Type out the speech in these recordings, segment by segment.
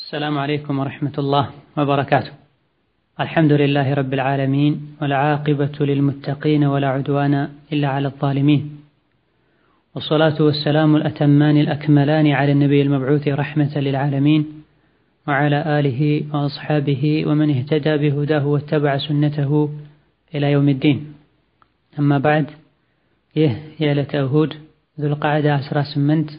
السلام عليكم ورحمة الله وبركاته الحمد لله رب العالمين والعاقبة للمتقين ولا عدوان إلا على الظالمين والصلاة والسلام الأتمان الأكملان على النبي المبعوث رحمة للعالمين وعلى آله وأصحابه ومن اهتدى بهداه واتبع سنته إلى يوم الدين أما بعد ይህ የዕለተ እሁድ ዙልቃዕዳ 18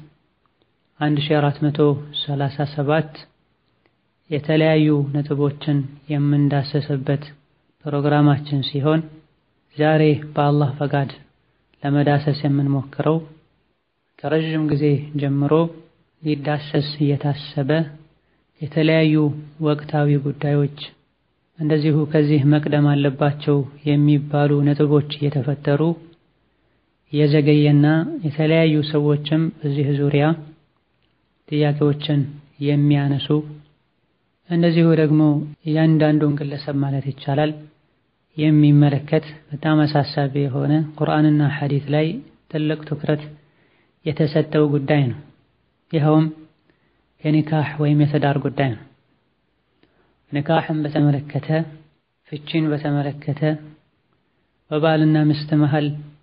1437 የተለያዩ ነጥቦችን የምንዳሰስበት ፕሮግራማችን ሲሆን ዛሬ በአላህ ፈቃድ ለመዳሰስ የምንሞክረው ከረዥም ጊዜ ጀምሮ ሊዳሰስ እየታሰበ የተለያዩ ወቅታዊ ጉዳዮች እንደዚሁ ከዚህ መቅደም አለባቸው የሚባሉ ነጥቦች እየተፈጠሩ የዘገየና የተለያዩ ሰዎችም በዚህ ዙሪያ ጥያቄዎችን የሚያነሱ እንደዚሁ ደግሞ እያንዳንዱን ግለሰብ ማለት ይቻላል የሚመለከት በጣም አሳሳቢ የሆነ ቁርአንና ሐዲት ላይ ትልቅ ትኩረት የተሰጠው ጉዳይ ነው። ይኸውም የኒካህ ወይም የትዳር ጉዳይ ነው። ኒካህን በተመለከተ ፍቺን በተመለከተ በባልና ሚስት መሃል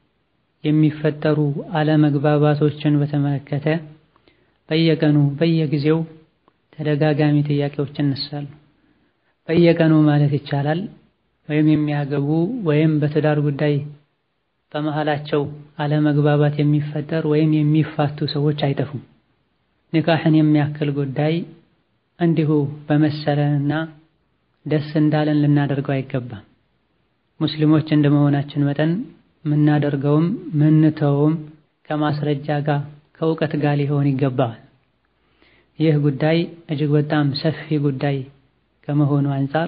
የሚፈጠሩ አለመግባባቶችን በተመለከተ በየቀኑ በየጊዜው ተደጋጋሚ ጥያቄዎች ይነሳሉ። በየቀኑ ማለት ይቻላል ወይም የሚያገቡ ወይም በትዳር ጉዳይ በመሃላቸው አለመግባባት የሚፈጠር ወይም የሚፋቱ ሰዎች አይጠፉም። ኒካህን የሚያክል ጉዳይ እንዲሁ በመሰለንና ደስ እንዳለን ልናደርገው አይገባም። ሙስሊሞች እንደመሆናችን መጠን ምናደርገውም ምንተውም ከማስረጃ ጋር ከእውቀት ጋር ሊሆን ይገባል። ይህ ጉዳይ እጅግ በጣም ሰፊ ጉዳይ ከመሆኑ አንፃር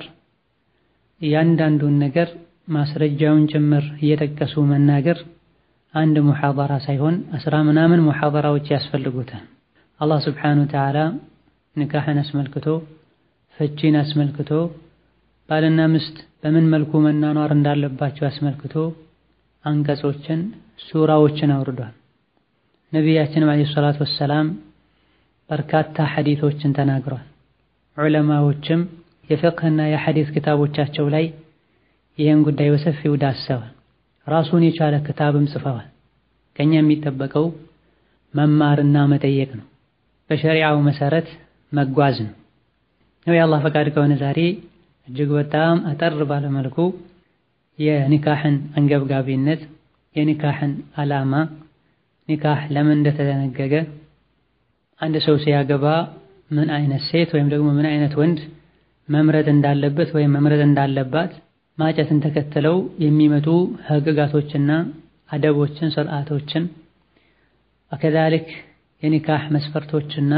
እያንዳንዱን ነገር ማስረጃውን ጭምር እየጠቀሱ መናገር አንድ ሙሐደራ ሳይሆን አስራ ምናምን ሙሐደራዎች ያስፈልጉታል። አላህ ስብሓነሁ ወተዓላ ኒካህን አስመልክቶ ፍቺን አስመልክቶ ባልና ሚስት በምን መልኩ መናኗር እንዳለባቸው አስመልክቶ አንቀጾችን ሱራዎችን አውርዷል። ነቢያችንም ዓለይሂ ሰላቱ ወሰላም በርካታ ሐዲቶችን ተናግሯል። ዑለማዎችም የፍቅህና የሐዲት ክታቦቻቸው ላይ ይህን ጉዳይ በሰፊው ዳሰዋል። ራሱን የቻለ ክታብም ጽፈዋል። ከኛ የሚጠበቀው መማርና መጠየቅ ነው። በሸሪዓው መሰረት መጓዝ ነው። ነው የአላህ ፈቃድ ከሆነ ዛሬ እጅግ በጣም አጠር ባለመልኩ የኒካህን አንገብጋቢነት፣ የኒካህን ዓላማ፣ ኒካህ ለምን እንደተደነገገ፣ አንድ ሰው ሲያገባ ምን አይነት ሴት ወይም ደግሞ ምን አይነት ወንድ መምረጥ እንዳለበት ወይም መምረጥ እንዳለባት ማጨትን ተከትለው የሚመጡ ህግጋቶችና አደቦችን፣ ስርዓቶችን ከዛልክ የኒካህ መስፈርቶችና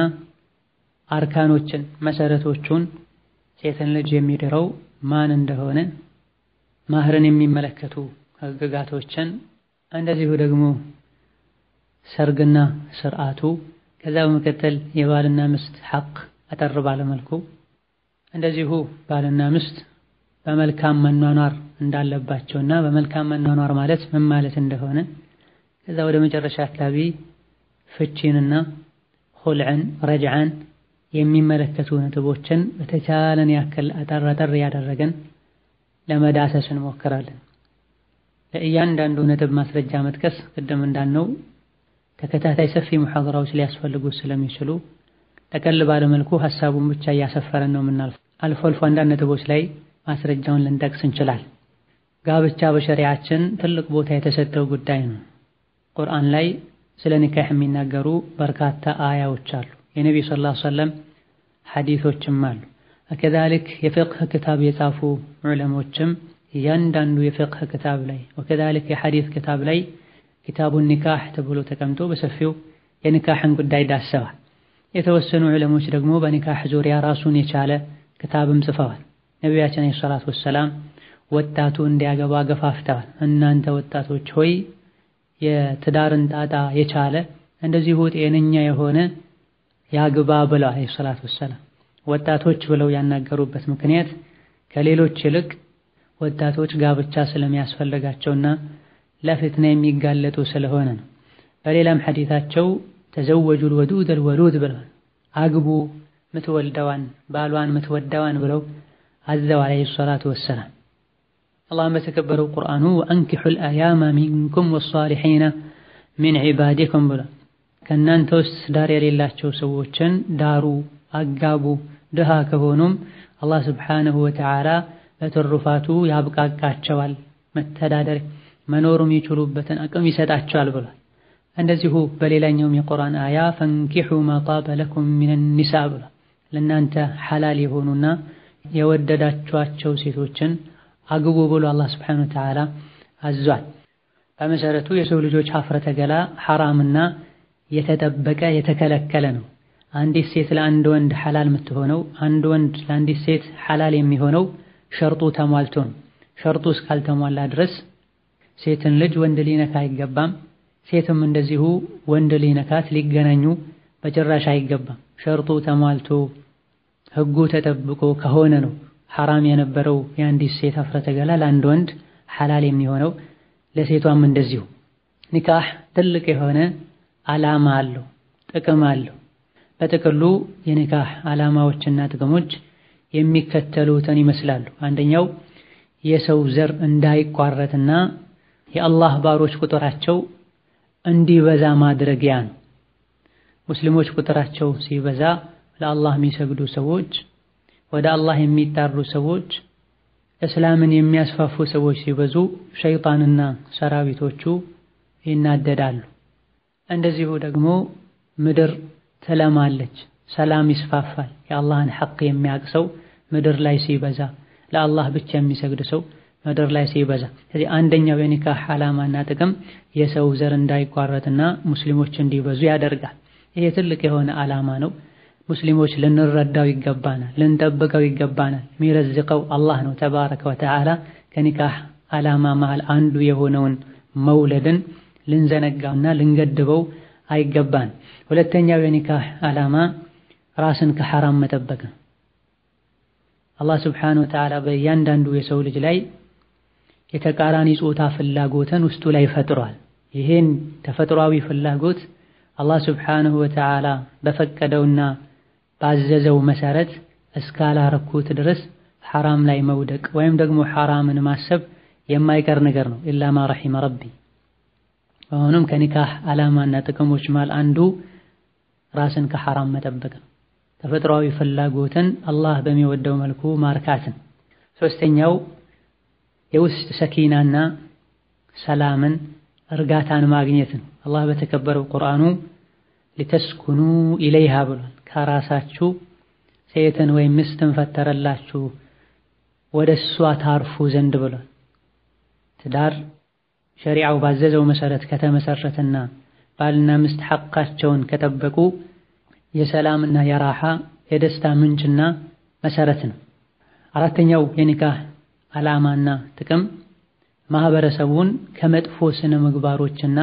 አርካኖችን መሰረቶቹን ሴትን ልጅ የሚድረው ማን እንደሆነ ማህርን የሚመለከቱ ህግጋቶችን እንደዚሁ ደግሞ ሰርግና ስርዓቱ ከዛ በመቀጠል የባልና ሚስት ሐቅ አጠር ባለመልኩ እንደዚሁ ባልና ሚስት በመልካም መኗኗር እንዳለባቸውና በመልካም መኗኗር ማለት ምን ማለት እንደሆነ ከዛ ወደ መጨረሻ አካባቢ ፍቺንና ሁልዕን ረጅዓን የሚመለከቱ ነጥቦችን በተቻለን ያክል አጠር አጠር ያደረገን ለመዳሰስ እንሞክራለን። ለእያንዳንዱ ነጥብ ማስረጃ መጥቀስ ቅድም እንዳልነው ተከታታይ ሰፊ ሙሐደራዎች ሊያስፈልጉ ስለሚችሉ ጠቀል ባለመልኩ ሐሳቡን ብቻ እያሰፈረን ነው የምናልፈው። አልፎ አልፎ አንዳንድ ነጥቦች ላይ ማስረጃውን ልንጠቅስ እንችላል። ጋብቻ በሸሪዓችን ትልቅ ቦታ የተሰጠው ጉዳይ ነው። ቁርአን ላይ ስለ ኒካህ የሚናገሩ በርካታ አያዎች አሉ። የነቢዩ ሰለላሁ ዐለይሂ ወሰለም ሐዲሶችም አሉ። ከዛልክ የፍቅህ ክታብ የጻፉ ዑለሞችም እያንዳንዱ የፍቅህ ክታብ ላይ ወከዛልክ የሐዲስ ክታብ ላይ ኪታቡን ኒካህ ተብሎ ተቀምጦ በሰፊው የኒካህን ጉዳይ ዳሰዋል። የተወሰኑ ዑለሞች ደግሞ በኒካህ ዙሪያ ራሱን የቻለ ክታብም ጽፈዋል። ነቢያችን ዓለይሂ ሰላቱ ወሰላም ወጣቱ እንዲያገባ ገፋፍተዋል። እናንተ ወጣቶች ሆይ የትዳርን ጣጣ የቻለ እንደዚሁ ጤነኛ የሆነ ያግባ ብለው ዓለይሂ ሰላቱ ወሰላም ወጣቶች ብለው ያናገሩበት ምክንያት ከሌሎች ይልቅ ወጣቶች ጋብቻ ስለሚያስፈልጋቸውና ለፍትና የሚጋለጡ ስለሆነ ነው። በሌላም ሐዲታቸው ተዘወጁል ወዱደል ወሉድ ብለዋል። አግቡ ምትወልደዋን ባሏን ምትወደዋን ብለው አዘው አለይሂ ሰላቱ ወሰላም። አላህም በተከበረው ቁርአኑ ወአንኪሑል አያማ ሚንኩም ወሷሊሒነ ሚን ዒባዲኩም ብሏል። ከእናንተ ውስጥ ዳር የሌላቸው ሰዎችን ዳሩ፣ አጋቡ። ድሃ ከሆኑም አላህ ስብሓነሁ ወተዓላ ለትሩፋቱ ያብቃቃቸዋል። መተዳደር መኖር የሚችሉበትን አቅም ይሰጣቸዋል ብሏል። እንደዚሁ በሌላኛውም የቁርአን አያ ፈንኪሑ ማ ጣበ ለኩም ሚነ ኒሳ ብሏል። ለእናንተ ሐላል የሆኑና የወደዳችኋቸው ሴቶችን አግቡ ብሎ አላህ ስብሓነሁ ወተዓላ አዟል። በመሰረቱ የሰው ልጆች ሀፍረተ ገላ ሐራምና የተጠበቀ የተከለከለ ነው። አንዲት ሴት ለአንድ ወንድ ሐላል የምትሆነው አንድ ወንድ ለአንዲት ሴት ሐላል የሚሆነው ሸርጡ ተሟልቶ ነው። ሸርጡ እስካልተሟላ ድረስ ሴትን ልጅ ወንድ ሊነካ አይገባም። ሴትም እንደዚሁ ወንድ ሊነካት ሊገናኙ በጭራሽ አይገባም። ሸርጡ ተሟልቶ ሕጉ ተጠብቆ ከሆነ ነው ሐራም የነበረው የአንዲት ሴት ሀፍረተ ገላ ለአንድ ወንድ ሐላል የሚሆነው ለሴቷም እንደዚሁ። ኒካህ ትልቅ የሆነ ዓላማ አለው፣ ጥቅም አለው። በጥቅሉ የኒካህ ዓላማዎችና ጥቅሞች የሚከተሉትን ይመስላሉ። አንደኛው የሰው ዘር እንዳይቋረጥና የአላህ ባሮች ቁጥራቸው እንዲበዛ ማድረጊያ ነው። ሙስሊሞች ቁጥራቸው ሲበዛ ለአላህ የሚሰግዱ ሰዎች፣ ወደ አላህ የሚጣሩ ሰዎች፣ እስላምን የሚያስፋፉ ሰዎች ሲበዙ ሸይጣንና ሰራዊቶቹ ይናደዳሉ። እንደዚሁ ደግሞ ምድር ትለማለች፣ ሰላም ይስፋፋል። የአላህን ሐቅ የሚያውቅ ሰው ምድር ላይ ሲበዛ፣ ለአላህ ብቻ የሚሰግድ ሰው ምድር ላይ ሲበዛ። ስለዚህ አንደኛው የኒካህ ዓላማና ጥቅም የሰው ዘር እንዳይቋረጥና ሙስሊሞች እንዲበዙ ያደርጋል። ይሄ ትልቅ የሆነ ዓላማ ነው። ሙስሊሞች ልንረዳው ይገባናል፣ ልንጠብቀው ይገባናል። የሚረዝቀው አላህ ነው ተባረከ ወተዓላ። ከኒካህ ዓላማ መሃል አንዱ የሆነውን መውለድን ልንዘነጋውና ልንገድበው አይገባን። ሁለተኛው የኒካህ ዓላማ ራስን ከሐራም መጠበቅ ነው። አላህ ስብሓነሁ ወተዓላ በእያንዳንዱ የሰው ልጅ ላይ የተቃራኒ ጾታ ፍላጎትን ውስጡ ላይ ፈጥሯል። ይሄን ተፈጥሯዊ ፍላጎት አላህ ስብሓነሁ ወተዓላ በፈቀደውና ባዘዘው መሰረት እስካላረኩት ድረስ ሐራም ላይ መውደቅ ወይም ደግሞ ሐራምን ማሰብ የማይቀር ነገር ነው። ኢላ ማ ረሒመ ረቢ። አሁንም ከኒካህ ዓላማና ጥቅሞች መሃል አንዱ ራስን ከሐራም መጠበቅ ነው። ተፈጥሯዊ ፍላጎትን አላህ በሚወደው መልኩ ማርካትን። ሶስተኛው የውስጥ ሰኪናና ሰላምን እርጋታን ማግኘት ነው። አላህ በተከበረው ቁርአኑ ሊተስኩኑ ኢለይሃ ብሏል። ከራሳችሁ ሴትን ወይም ሚስትን ፈጠረላችሁ ወደ እሷ ታርፉ ዘንድ ብሏል። ትዳር ሸሪዓው ባዘዘው መሰረት ከተመሰረተና ባልና ሚስት ሐቃቸውን ከጠበቁ የሰላምና የራሓ የደስታ ምንጭና መሰረት ነው። አራተኛው የኒካህ ዓላማና ጥቅም ማህበረሰቡን ከመጥፎ ስነ ምግባሮችና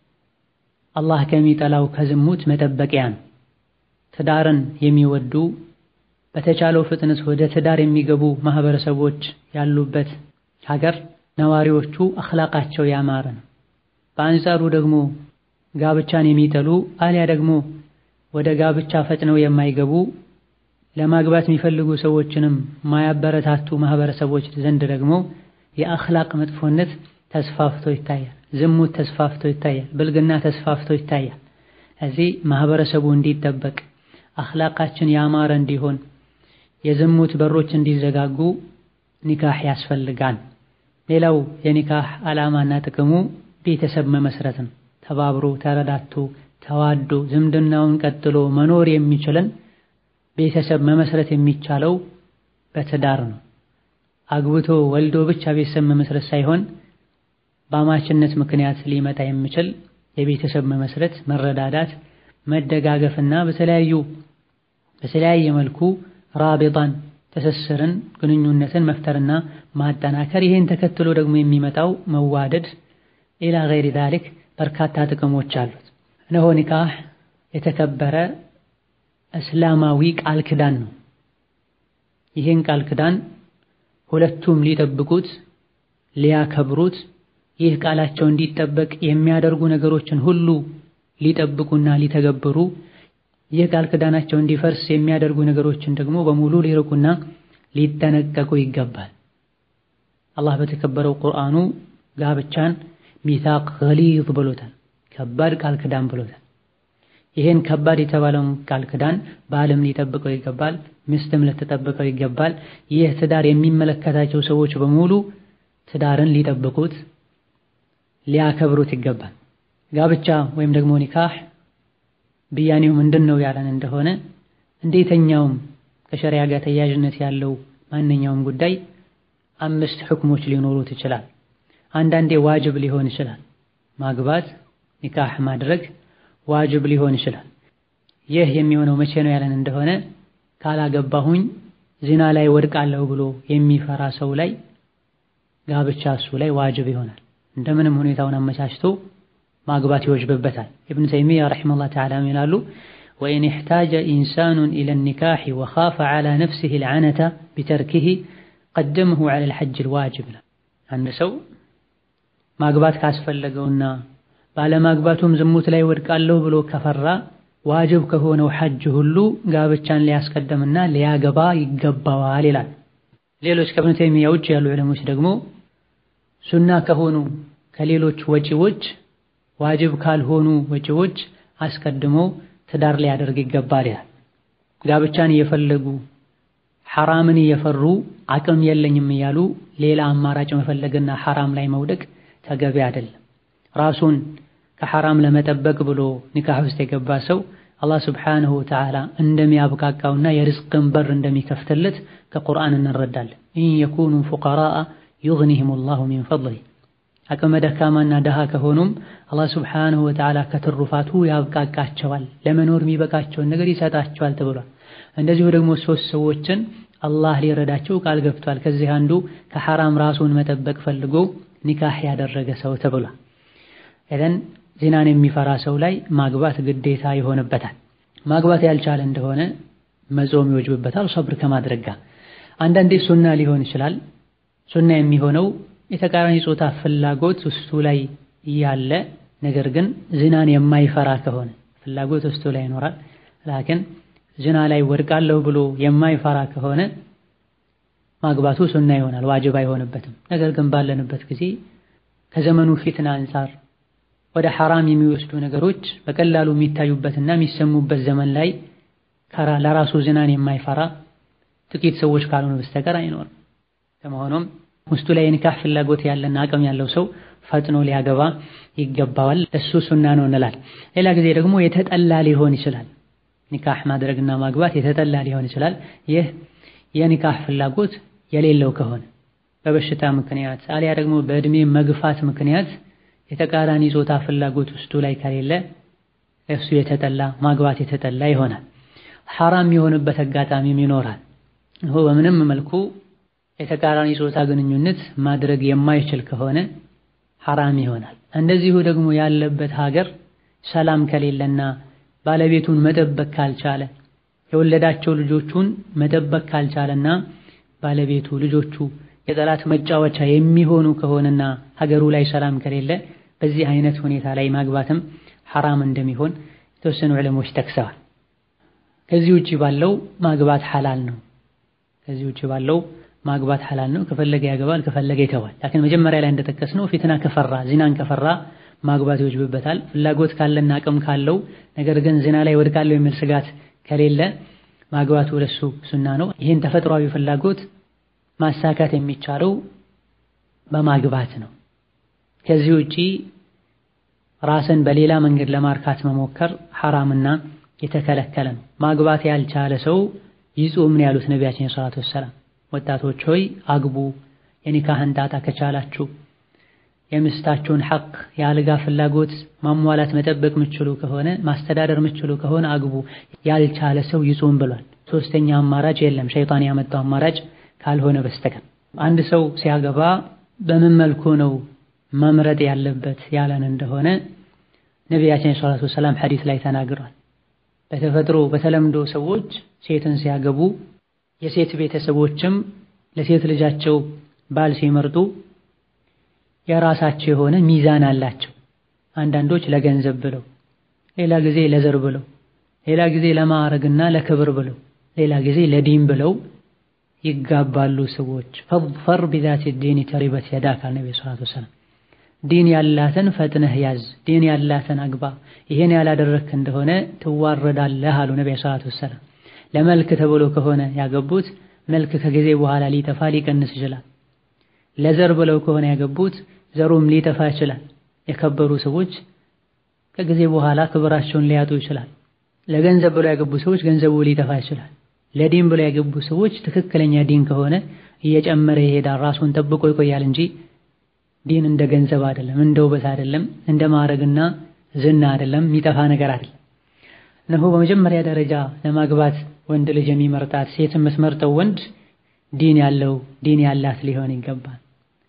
አላህ ከሚጠላው ከዝሙት መጠበቂያ ነው። ትዳርን የሚወዱ በተቻለው ፍጥነት ወደ ትዳር የሚገቡ ማህበረሰቦች ያሉበት ሀገር ነዋሪዎቹ አኽላቃቸው ያማረ ነው። በአንጻሩ ደግሞ ጋብቻን የሚጠሉ አሊያ ደግሞ ወደ ጋብቻ ፈጥነው የማይገቡ ለማግባት የሚፈልጉ ሰዎችንም ማያበረታቱ ማህበረሰቦች ዘንድ ደግሞ የአኽላቅ መጥፎነት ተስፋፍቶ ይታያል። ዝሙት ተስፋፍቶ ይታያል። ብልግና ተስፋፍቶ ይታያል። እዚህ ማህበረሰቡ እንዲጠበቅ አኽላቃችን ያማረ እንዲሆን የዝሙት በሮች እንዲዘጋጉ ኒካህ ያስፈልጋል። ሌላው የኒካህ ዓላማና ጥቅሙ ቤተሰብ መመስረት ነው። ተባብሮ ተረዳቶ ተዋዶ ዝምድናውን ቀጥሎ መኖር የሚችልን ቤተሰብ መመስረት የሚቻለው በትዳር ነው። አግብቶ ወልዶ ብቻ ቤተሰብ መመስረት ሳይሆን በአማችነት ምክንያት ሊመጣ የሚችል የቤተሰብ መመስረት፣ መረዳዳት፣ መደጋገፍና በተለያዩ በተለያየ መልኩ ራቢጣን ትስስርን ግንኙነትን መፍጠርና ማጠናከር ይሄን ተከትሎ ደግሞ የሚመጣው መዋደድ ኢላ ገይሪ ዛሊክ በርካታ ጥቅሞች አሉት። እነሆ ኒካህ የተከበረ እስላማዊ ቃል ክዳን ነው። ይህን ቃል ክዳን ሁለቱም ሊጠብቁት ሊያከብሩት ይህ ቃላቸው እንዲጠበቅ የሚያደርጉ ነገሮችን ሁሉ ሊጠብቁና ሊተገብሩ ይህ ቃል ኪዳናቸው እንዲፈርስ የሚያደርጉ ነገሮችን ደግሞ በሙሉ ሊርቁና ሊጠነቀቁ ይገባል። አላህ በተከበረው ቁርአኑ ጋብቻን ሚሳቅ ገሊዝ ብሎታል፣ ከባድ ቃል ኪዳን ብሎታል። ይሄን ከባድ የተባለውን ቃል ኪዳን ባልም ሊጠብቀው ይገባል፣ ሚስትም ልትጠብቀው ይገባል። ይህ ትዳር የሚመለከታቸው ሰዎች በሙሉ ትዳርን ሊጠብቁት ሊያከብሩት ይገባል። ጋብቻ ወይም ደግሞ ኒካህ ብያኔው ምንድን ነው ያለን እንደሆነ እንዴተኛውም ከሸሪያ ጋር ተያያዥነት ያለው ማንኛውም ጉዳይ አምስት ሕክሞች ሊኖሩት ይችላል። አንዳንዴ ዋጅብ ሊሆን ይችላል። ማግባት ኒካህ ማድረግ ዋጅብ ሊሆን ይችላል። ይህ የሚሆነው መቼ ነው ያለን እንደሆነ ካላገባሁኝ ዚና ላይ ወድቃለሁ ብሎ የሚፈራ ሰው ላይ ጋብቻ እሱ ላይ ዋጅብ ይሆናል። እንደምንም ሁኔታውን አመቻችቶ ማግባት ይወጅብበታል። ኢብኑ ተይሚያ ረሒመሁላህ ተዓላ ይላሉ ወኢን ኢሕታጀ ኢንሳኑን ኢለ ኒካሒ ወኻፈ ዐላ ነፍሲሂ ልዐነተ ቢተርኪሂ ቀደመሁ ዐለል ሐጅል ዋጅብ። አንድ ሰው ማግባት ካስፈለገውና ባለማግባቱም ዝሙት ላይ ወድቃለሁ ብሎ ከፈራ ዋጅብ ከሆነው ሐጅ ሁሉ ጋብቻን ሊያስቀድምና ሊያገባ ይገባዋል ይላል። ሌሎች ከኢብኑ ተይሚያ ውጭ ያሉ ዑለሞች ደግሞ ሱና ከሆኑ ከሌሎች ወጪዎች ዋጅብ ካልሆኑ ወጪዎች አስቀድሞ ትዳር ሊያደርግ ይገባል ይላል። ጋብቻን እየፈለጉ ሐራምን እየፈሩ አቅም የለኝም እያሉ ሌላ አማራጭ መፈለግና ሐራም ላይ መውደቅ ተገቢ አይደለም። ራሱን ከሐራም ለመጠበቅ ብሎ ኒካህ ውስጥ የገባ ሰው አላህ ስብሓንሁ ወተዓላ እንደሚያብቃቃውና የርዝቅን በር እንደሚከፍትለት ከቁርአን እንረዳለን። ኢን የኩኑ ፉቀራአ ዩግኒሂሙ ላሁ ሚን ፈድሊህ አቅመ ደካማና ደሃ ከሆኑም አላህ ስብሓንሁ ወተዓላ ከትሩፋቱ ያብቃቃቸዋል፣ ለመኖር የሚበቃቸውን ነገር ይሰጣቸዋል ተብሏል። እንደዚሁ ደግሞ ሶስት ሰዎችን አላህ ሊረዳቸው ቃል ገብቷል። ከዚህ አንዱ ከሐራም ራሱን መጠበቅ ፈልጎ ኒካህ ያደረገ ሰው ተብሏል። እዘን ዚናን የሚፈራ ሰው ላይ ማግባት ግዴታ ይሆንበታል። ማግባት ያልቻለ እንደሆነ መጾም ይወጅብበታል፣ ሰብር ከማድረግ ጋር። አንዳንዴ ሱና ሊሆን ይችላል። ሱና የሚሆነው የተቃራኒ ጾታ ፍላጎት ውስጡ ላይ እያለ ነገር ግን ዝናን የማይፈራ ከሆነ ፍላጎት ውስጡ ላይ ይኖራል፣ ላኪን ዝና ላይ ወድቃለሁ ብሎ የማይፈራ ከሆነ ማግባቱ ሱና ይሆናል፣ ዋጅብ አይሆንበትም። ነገር ግን ባለንበት ጊዜ ከዘመኑ ፊትና አንፃር ወደ ሐራም የሚወስዱ ነገሮች በቀላሉ የሚታዩበትና የሚሰሙበት ዘመን ላይ ለራሱ ዝናን የማይፈራ ጥቂት ሰዎች ካልሆኑ በስተቀር አይኖርም። ከመሆኑም ውስጡ ላይ የኒካህ ፍላጎት ያለና አቅም ያለው ሰው ፈጥኖ ሊያገባ ይገባዋል። እሱ ሱና ነው እንላል። ሌላ ጊዜ ደግሞ የተጠላ ሊሆን ይችላል። ኒካህ ማድረግና ማግባት የተጠላ ሊሆን ይችላል። ይህ የኒካህ ፍላጎት የሌለው ከሆነ በበሽታ ምክንያት አሊያ ደግሞ በእድሜ መግፋት ምክንያት የተቃራኒ ጾታ ፍላጎት ውስጡ ላይ ከሌለ እሱ የተጠላ ማግባት የተጠላ ይሆናል። ሐራም የሆነበት አጋጣሚም ይኖራል። ይሁ በምንም መልኩ የተቃራኒ ጾታ ግንኙነት ማድረግ የማይችል ከሆነ ሐራም ይሆናል። እንደዚሁ ደግሞ ያለበት ሀገር ሰላም ከሌለና ባለቤቱን መጠበቅ ካልቻለ የወለዳቸው ልጆቹን መጠበቅ ካልቻለና ባለቤቱ ልጆቹ የጠላት መጫወቻ የሚሆኑ ከሆነና ሀገሩ ላይ ሰላም ከሌለ በዚህ አይነት ሁኔታ ላይ ማግባትም ሐራም እንደሚሆን የተወሰኑ ዕለሞች ጠቅሰዋል። ከዚህ ውጪ ባለው ማግባት ሐላል ነው። ከዚህ ውጪ ባለው ማግባት ሐላል ነው። ከፈለገ ያገባል፣ ከፈለገ ይተዋል። ላኪን መጀመሪያ ላይ እንደጠቀስነው ፊትና ከፈራ ዚናን ከፈራ ማግባት ይወጅብበታል። ፍላጎት ካለና አቅም ካለው ነገር ግን ዚና ላይ ወድቃለሁ የሚል ስጋት ከሌለ ማግባቱ ለሱ ሱና ነው። ይህን ተፈጥሯዊ ፍላጎት ማሳካት የሚቻለው በማግባት ነው። ከዚህ ውጪ ራስን በሌላ መንገድ ለማርካት መሞከር ሐራምና የተከለከለ ነው። ማግባት ያልቻለ ሰው ይጹም ነው ያሉት ነቢያችን ሰለላሁ ዐለይሂ ወሰለም። ወጣቶች ሆይ አግቡ፣ የኒካህን ጣጣ ከቻላችሁ የሚስታችሁን ሐቅ የአልጋ ፍላጎት ማሟላት መጠበቅ ምችሉ ከሆነ ማስተዳደር ምችሉ ከሆነ አግቡ፣ ያልቻለ ሰው ይጹም ብሏል። ሶስተኛ አማራጭ የለም ሸይጣን ያመጣው አማራጭ ካልሆነ በስተቀር አንድ ሰው ሲያገባ በምን መልኩ ነው መምረጥ ያለበት ያለን እንደሆነ ነቢያችን ሰለላሁ ዐለይሂ ወሰለም ሐዲስ ላይ ተናግሯል። በተፈጥሮ በተለምዶ ሰዎች ሴትን ሲያገቡ የሴት ቤተሰቦችም ለሴት ልጃቸው ባል ሲመርጡ የራሳቸው የሆነ ሚዛን አላቸው። አንዳንዶች ለገንዘብ ብለው፣ ሌላ ጊዜ ለዘር ብለው፣ ሌላ ጊዜ ለማዕረግና ለክብር ብለው ሌላ ጊዜ ለዲን ብለው ይጋባሉ ሰዎች። ፈድፈር ቢዛቲ ዲን ተሪበት የዳክ አለ ነብዩ ሰለላሁ ዐለይሂ ወሰለም። ዲን ያላትን ፈጥነህ ያዝ፣ ዲን ያላትን አግባ። ይሄን ያላደረክ እንደሆነ ትዋረዳለህ አሉ ነብዩ ሰለላሁ ዐለይሂ ወሰለም። ለመልክ ተብሎ ከሆነ ያገቡት መልክ ከጊዜ በኋላ ሊጠፋ ሊቀንስ ይችላል። ለዘር ብለው ከሆነ ያገቡት ዘሩም ሊጠፋ ይችላል። የከበሩ ሰዎች ከጊዜ በኋላ ክብራቸውን ሊያጡ ይችላል። ለገንዘብ ብለው ያገቡ ሰዎች ገንዘቡ ሊጠፋ ይችላል። ለዲን ብለው ያገቡ ሰዎች ትክክለኛ ዲን ከሆነ እየጨመረ ይሄዳል፣ ራሱን ጠብቆ ይቆያል እንጂ ዲን እንደ ገንዘብ አይደለም፣ እንደ ውበት አይደለም፣ እንደ ማዕረግና ዝና አይደለም፣ የሚጠፋ ነገር አይደለም። እነሆ በመጀመሪያ ደረጃ ለማግባት ወንድ ልጅ የሚመርጣት ሴት የምትመርጠው ወንድ ዲን ያለው ዲን ያላት ሊሆን ይገባል።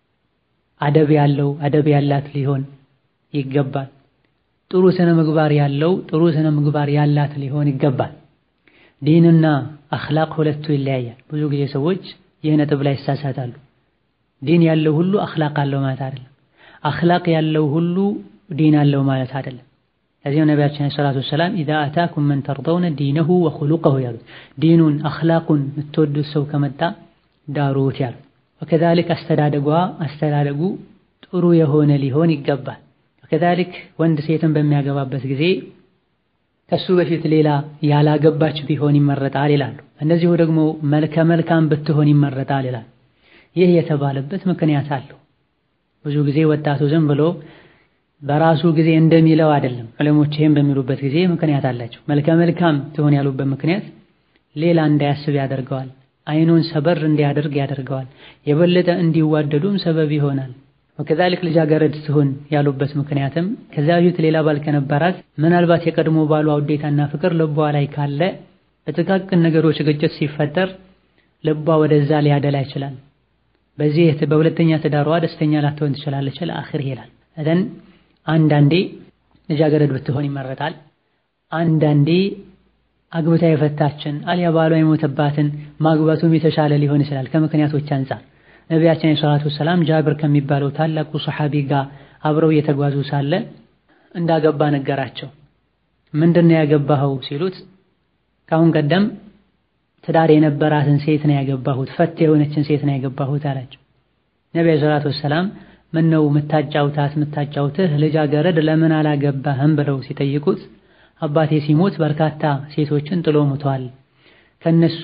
አደብ ያለው አደብ ያላት ሊሆን ይገባል። ጥሩ ስነ ምግባር ያለው ጥሩ ስነ ምግባር ያላት ሊሆን ይገባል። ዲንና አኽላቅ ሁለቱ ይለያያል። ብዙ ጊዜ ሰዎች ይህ ነጥብ ላይ ይሳሳታሉ። ዲን ያለው ሁሉ አኽላቅ አለው ማለት አይደለም። አኽላቅ ያለው ሁሉ ዲን አለው ማለት አይደለም። ከዚህም ነቢያችን ዓለይሂ ሰላቱ ወሰላም ኢዛ አታኩም መን ተርደውነ ዲነሁ ወኹሉቀሁ ያሉት ዲኑን አኽላቁን የምትወዱት ሰው ከመጣ ዳሩት ያሉት። ወከዛሊክ አስተዳደጓ አስተዳደጉ ጥሩ የሆነ ሊሆን ይገባል። ወከዛሊክ ወንድ ሴትን በሚያገባበት ጊዜ ከሱ በፊት ሌላ ያላገባች ቢሆን ይመረጣል ይላሉ። እንደዚሁ ደግሞ መልከ መልካም ብትሆን ይመረጣል ይላሉ። ይህ የተባለበት ምክንያት አለው። ብዙ ጊዜ ወጣቱ ዝም ብሎ በራሱ ጊዜ እንደሚለው አይደለም። ዕለሞች ይህም በሚሉበት ጊዜ ምክንያት አላቸው። መልከ መልካም ትሆን ያሉበት ምክንያት ሌላ እንዳያስብ ያደርገዋል። አይኑን ሰበር እንዲያደርግ ያደርገዋል። የበለጠ እንዲዋደዱም ሰበብ ይሆናል። ወከዛሊክ ልጃገረድ ትሆን ያሉበት ምክንያትም ከዚያ በፊት ሌላ ባል ከነበራት ምናልባት የቀድሞ ባሏ ውዴታና ፍቅር ልቧ ላይ ካለ በጥቃቅን ነገሮች ግጭት ሲፈጠር ልቧ ወደዛ ሊያደላ ይችላል። በዚህ በሁለተኛ ትዳሯ ደስተኛ ላትሆን ትችላለች። ለአኺር ይላል እደን አንዳንዴ ልጃገረድ ብትሆን ይመረጣል። አንዳንዴ አግብታ የፈታችን አልያ ባሏ የሞተባትን ማግባቱም የተሻለ ሊሆን ይችላል ከምክንያቶች አንጻር። ነቢያችን ሰላቱ ሰላም ጃብር ከሚባለው ታላቁ ሰሐቢ ጋር አብረው እየተጓዙ ሳለ እንዳገባ ነገራቸው። ምንድን ነው ያገባኸው ሲሉት ከአሁን ቀደም ትዳር የነበራትን ሴት ነው ያገባሁት፣ ፈት የሆነችን ሴት ነው ያገባሁት አላቸው። ነቢዩ ሰላቱ ሰላም ምን ነው ምታጫውታት ምታጫውትህ ልጃገረድ ለምን አላገባህም ብለው ሲጠይቁት አባቴ ሲሞት በርካታ ሴቶችን ጥሎ ሙቷል። ከነሱ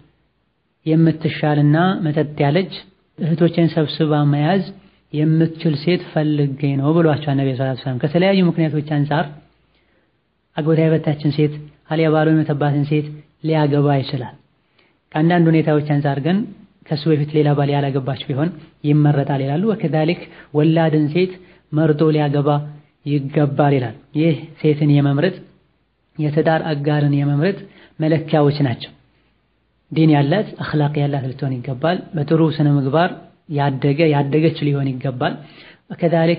የምትሻልና መጠጥ ያለች እህቶችን ሰብስባ መያዝ የምትችል ሴት ፈልጌ ነው ብሏቸዋል ነብዩ ሰለላሁ ዐለይሂ ወሰለም። ከተለያዩ ምክንያቶች አንጻር አግብታ የፈታችን ሴት አልያ ባሏ የሞተባትን ሴት ሊያገባ ይችላል። ከአንዳንድ ሁኔታዎች አንጻር ግን ከሱ በፊት ሌላ ባል ያላገባች ቢሆን ይመረጣል ይላሉ። ወከዛሊክ ወላድን ሴት መርጦ ሊያገባ ይገባል ይላል። ይህ ሴትን የመምረጥ የትዳር አጋርን የመምረጥ መለኪያዎች ናቸው። ዲን ያላት አኽላቅ ያላት ልትሆን ይገባል። በጥሩ ስነ ምግባር ያደገ ያደገች ሊሆን ይገባል። ከዛሊክ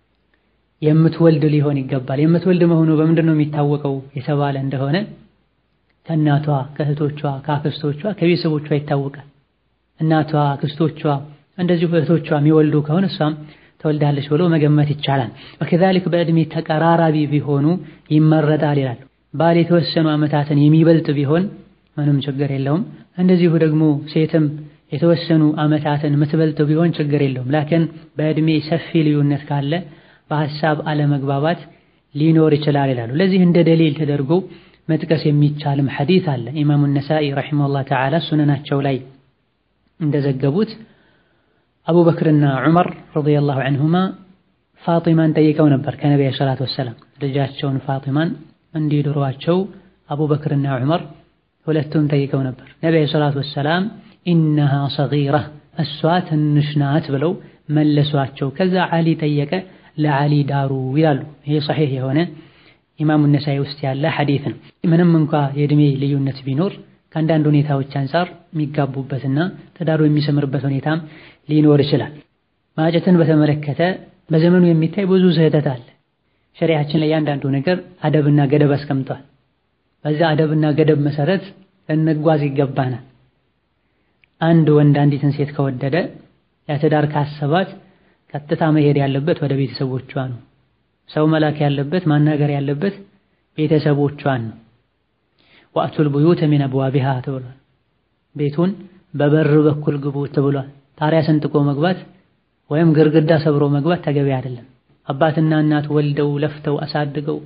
የምትወልድ ሊሆን ይገባል። የምትወልድ መሆኑ በምንድን ነው የሚታወቀው የተባለ እንደሆነ ከእናቷ ከእህቶቿ፣ ከአክስቶቿ፣ ከቤተሰቦቿ ይታወቃል። እናቷ፣ አክስቶቿ እንደዚሁ እህቶቿ የሚወልዱ ከሆነ እሷም ተወልዳለች ብሎ መገመት ይቻላል። ከዛሊክ በዕድሜ ተቀራራቢ ቢሆኑ ይመረጣል ይላሉ። ባል የተወሰኑ ዓመታትን የሚበልጥ ቢሆን ምንም ችግር የለውም። እንደዚሁ ደግሞ ሴትም የተወሰኑ ዓመታትን የምትበልጥ ቢሆን ችግር የለውም። ላኪን በዕድሜ ሰፊ ልዩነት ካለ በሐሳብ አለመግባባት ሊኖር ይችላል ይላሉ። ለዚህ እንደ ደሊል ተደርጎ መጥቀስ የሚቻልም ሐዲስ አለ። ኢማሙ ነሳኢ ረሒመሁላህ ተዓላ ሱነናቸው ላይ እንደዘገቡት አቡበክርና ዑመር ረዲየላሁ ዐንሁማ ፋጢማን ጠይቀው ነበር ከነቢዩ ሰላቱ ወሰላም ልጃቸውን ፋጢማን እንዲድሯቸው አቡበክርና ዑመር ሁለቱም ጠይቀው ነበር። ነቢዩ ሰላቱ ወሰላም ኢነሃ ሰጊራ እሷ ትንሽ ናት ብለው መለሷቸው። ከዛ ዓሊ ጠየቀ፣ ለዓሊ ዳሩ ይላሉ። ይሄ ሰሒህ የሆነ ኢማሙ ነሳኢ ውስጥ ያለ ሐዲስ ነው። ምንም እንኳ የዕድሜ ልዩነት ቢኖር ከአንዳንድ ሁኔታዎች አንጻር የሚጋቡበትና ትዳሩ የሚሰምርበት ሁኔታም ሊኖር ይችላል። ማጨትን በተመለከተ በዘመኑ የሚታይ ብዙ ስህተት አለ። ሸሪያችን ላይ እያንዳንዱ ነገር አደብና ገደብ አስቀምጧል። በዛ አደብና ገደብ መሰረት ልንጓዝ ይገባናል። አንድ ወንድ አንዲትን ሴት ከወደደ ለትዳር ካሰባት ቀጥታ መሄድ ያለበት ወደ ቤተሰቦቿ ነው። ሰው መላክ ያለበት ማናገር ያለበት ቤተሰቦቿን ነው። ወአቱል ቡዩተ ሚን አብዋቢሃ ተብሏል። ቤቱን በበር በኩል ግቡ ተብሏል። ጣሪያ ሰንጥቆ መግባት ወይም ግርግዳ ሰብሮ መግባት ተገቢ አይደለም። አባትና እናት ወልደው ለፍተው አሳድገው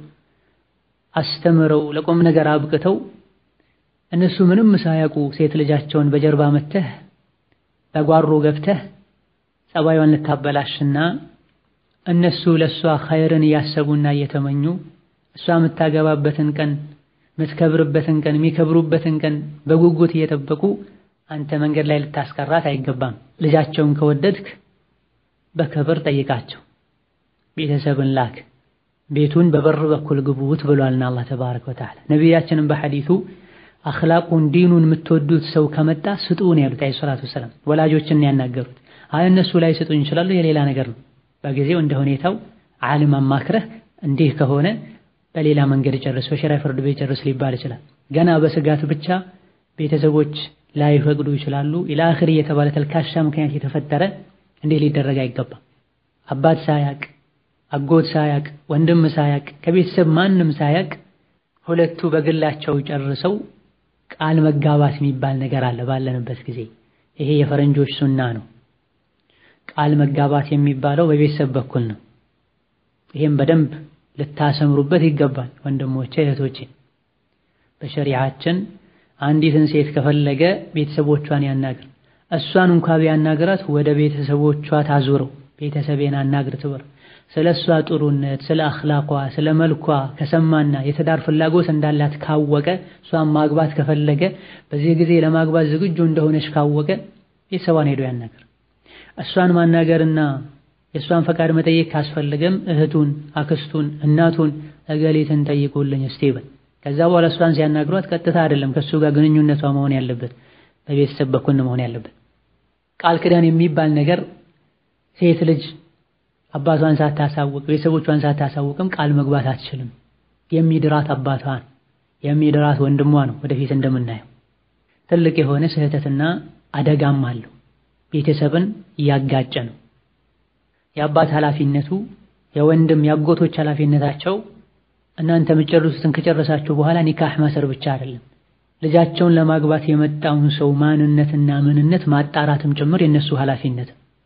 አስተምረው ለቁም ነገር አብቅተው እነሱ ምንም ሳያውቁ ሴት ልጃቸውን በጀርባ መተህ በጓሮ ገብተህ ጸባዩን ልታበላሽና እነሱ ለእሷ ኸይርን እያሰቡና እየተመኙ እሷ የምታገባበትን ቀን የምትከብርበትን ቀን የሚከብሩበትን ቀን በጉጉት እየጠበቁ አንተ መንገድ ላይ ልታስቀራት አይገባም። ልጃቸውን ከወደድክ በክብር ጠይቃቸው፣ ቤተሰብን ላክ፣ ቤቱን በበር በኩል ግቡት ብሏልና አላህ ተባረከ ወተዓላ። ነቢያችንም በሐዲቱ አኽላቁን ዲኑን የምትወዱት ሰው ከመጣ ስጡን ያሉት አለይሂ ሰላቱ ወሰላም ወላጆችን ያናገሩት። አይ እነሱ ላይ ስጡኝ ይችላሉ፣ የሌላ ነገር ነው። በጊዜው እንደ ሁኔታው ዓሊም አማክረህ እንዲህ ከሆነ በሌላ መንገድ ጨርስ፣ በሸሪዓ ፍርድ ቤት ጨርስ ሊባል ይችላል። ገና በስጋት ብቻ ቤተሰቦች ላይፈቅዱ ይችላሉ። ኢላ አኺር እየተባለ ተልካሻ ምክንያት የተፈጠረ እንዲህ ሊደረግ አይገባም። አባት ሳያቅ፣ አጎት ሳያቅ፣ ወንድም ሳያቅ፣ ከቤተሰብ ማንም ሳያቅ ሁለቱ በግላቸው ጨርሰው ቃል መጋባት የሚባል ነገር አለ ባለንበት ጊዜ። ይሄ የፈረንጆች ሱና ነው። ቃል መጋባት የሚባለው በቤተሰብ በኩል ነው። ይሄም በደንብ ልታሰምሩበት ይገባል ወንድሞቼ እህቶቼ። በሸሪዓችን አንዲትን ሴት ከፈለገ ቤተሰቦቿን ያናግር። እሷን እንኳ ቢያናግራት ወደ ቤተሰቦቿ ታዙረው ቤተሰቤን አናግር ትበር። ስለ እሷ ጥሩነት፣ ስለ አኽላቋ፣ ስለ መልኳ ከሰማና የትዳር ፍላጎት እንዳላት ካወቀ እሷን ማግባት ከፈለገ በዚህ ጊዜ ለማግባት ዝግጁ እንደሆነች ካወቀ ቤተሰቧን ሄዶ ያናግር። እሷን ማናገርና የእሷን ፈቃድ መጠየቅ ካስፈለገም እህቱን፣ አክስቱን፣ እናቱን እገሊትን ጠይቁልኝ እስቲ በል። ከዛ በኋላ እሷን ሲያናግሯት ቀጥታ አይደለም ከእሱ ጋር ግንኙነቷ መሆን ያለበት በቤተሰብ በኩል መሆን ያለበት። ቃል ኪዳን የሚባል ነገር ሴት ልጅ አባቷን ሳታሳውቅ ቤተሰቦቿን ሳታሳውቅም ቃል መግባት አትችልም። የሚድራት አባቷን የሚድራት ወንድሟ ነው። ወደፊት እንደምናየው ትልቅ የሆነ ስህተትና አደጋም አለው። ቤተሰብን እያጋጨ ነው። የአባት ኃላፊነቱ የወንድም የአጎቶች ኃላፊነታቸው እናንተ የምትጨርሱትን ከጨረሳችሁ በኋላ ኒካህ ማሰር ብቻ አይደለም፣ ልጃቸውን ለማግባት የመጣውን ሰው ማንነትና ምንነት ማጣራትም ጭምር የነሱ ኃላፊነት።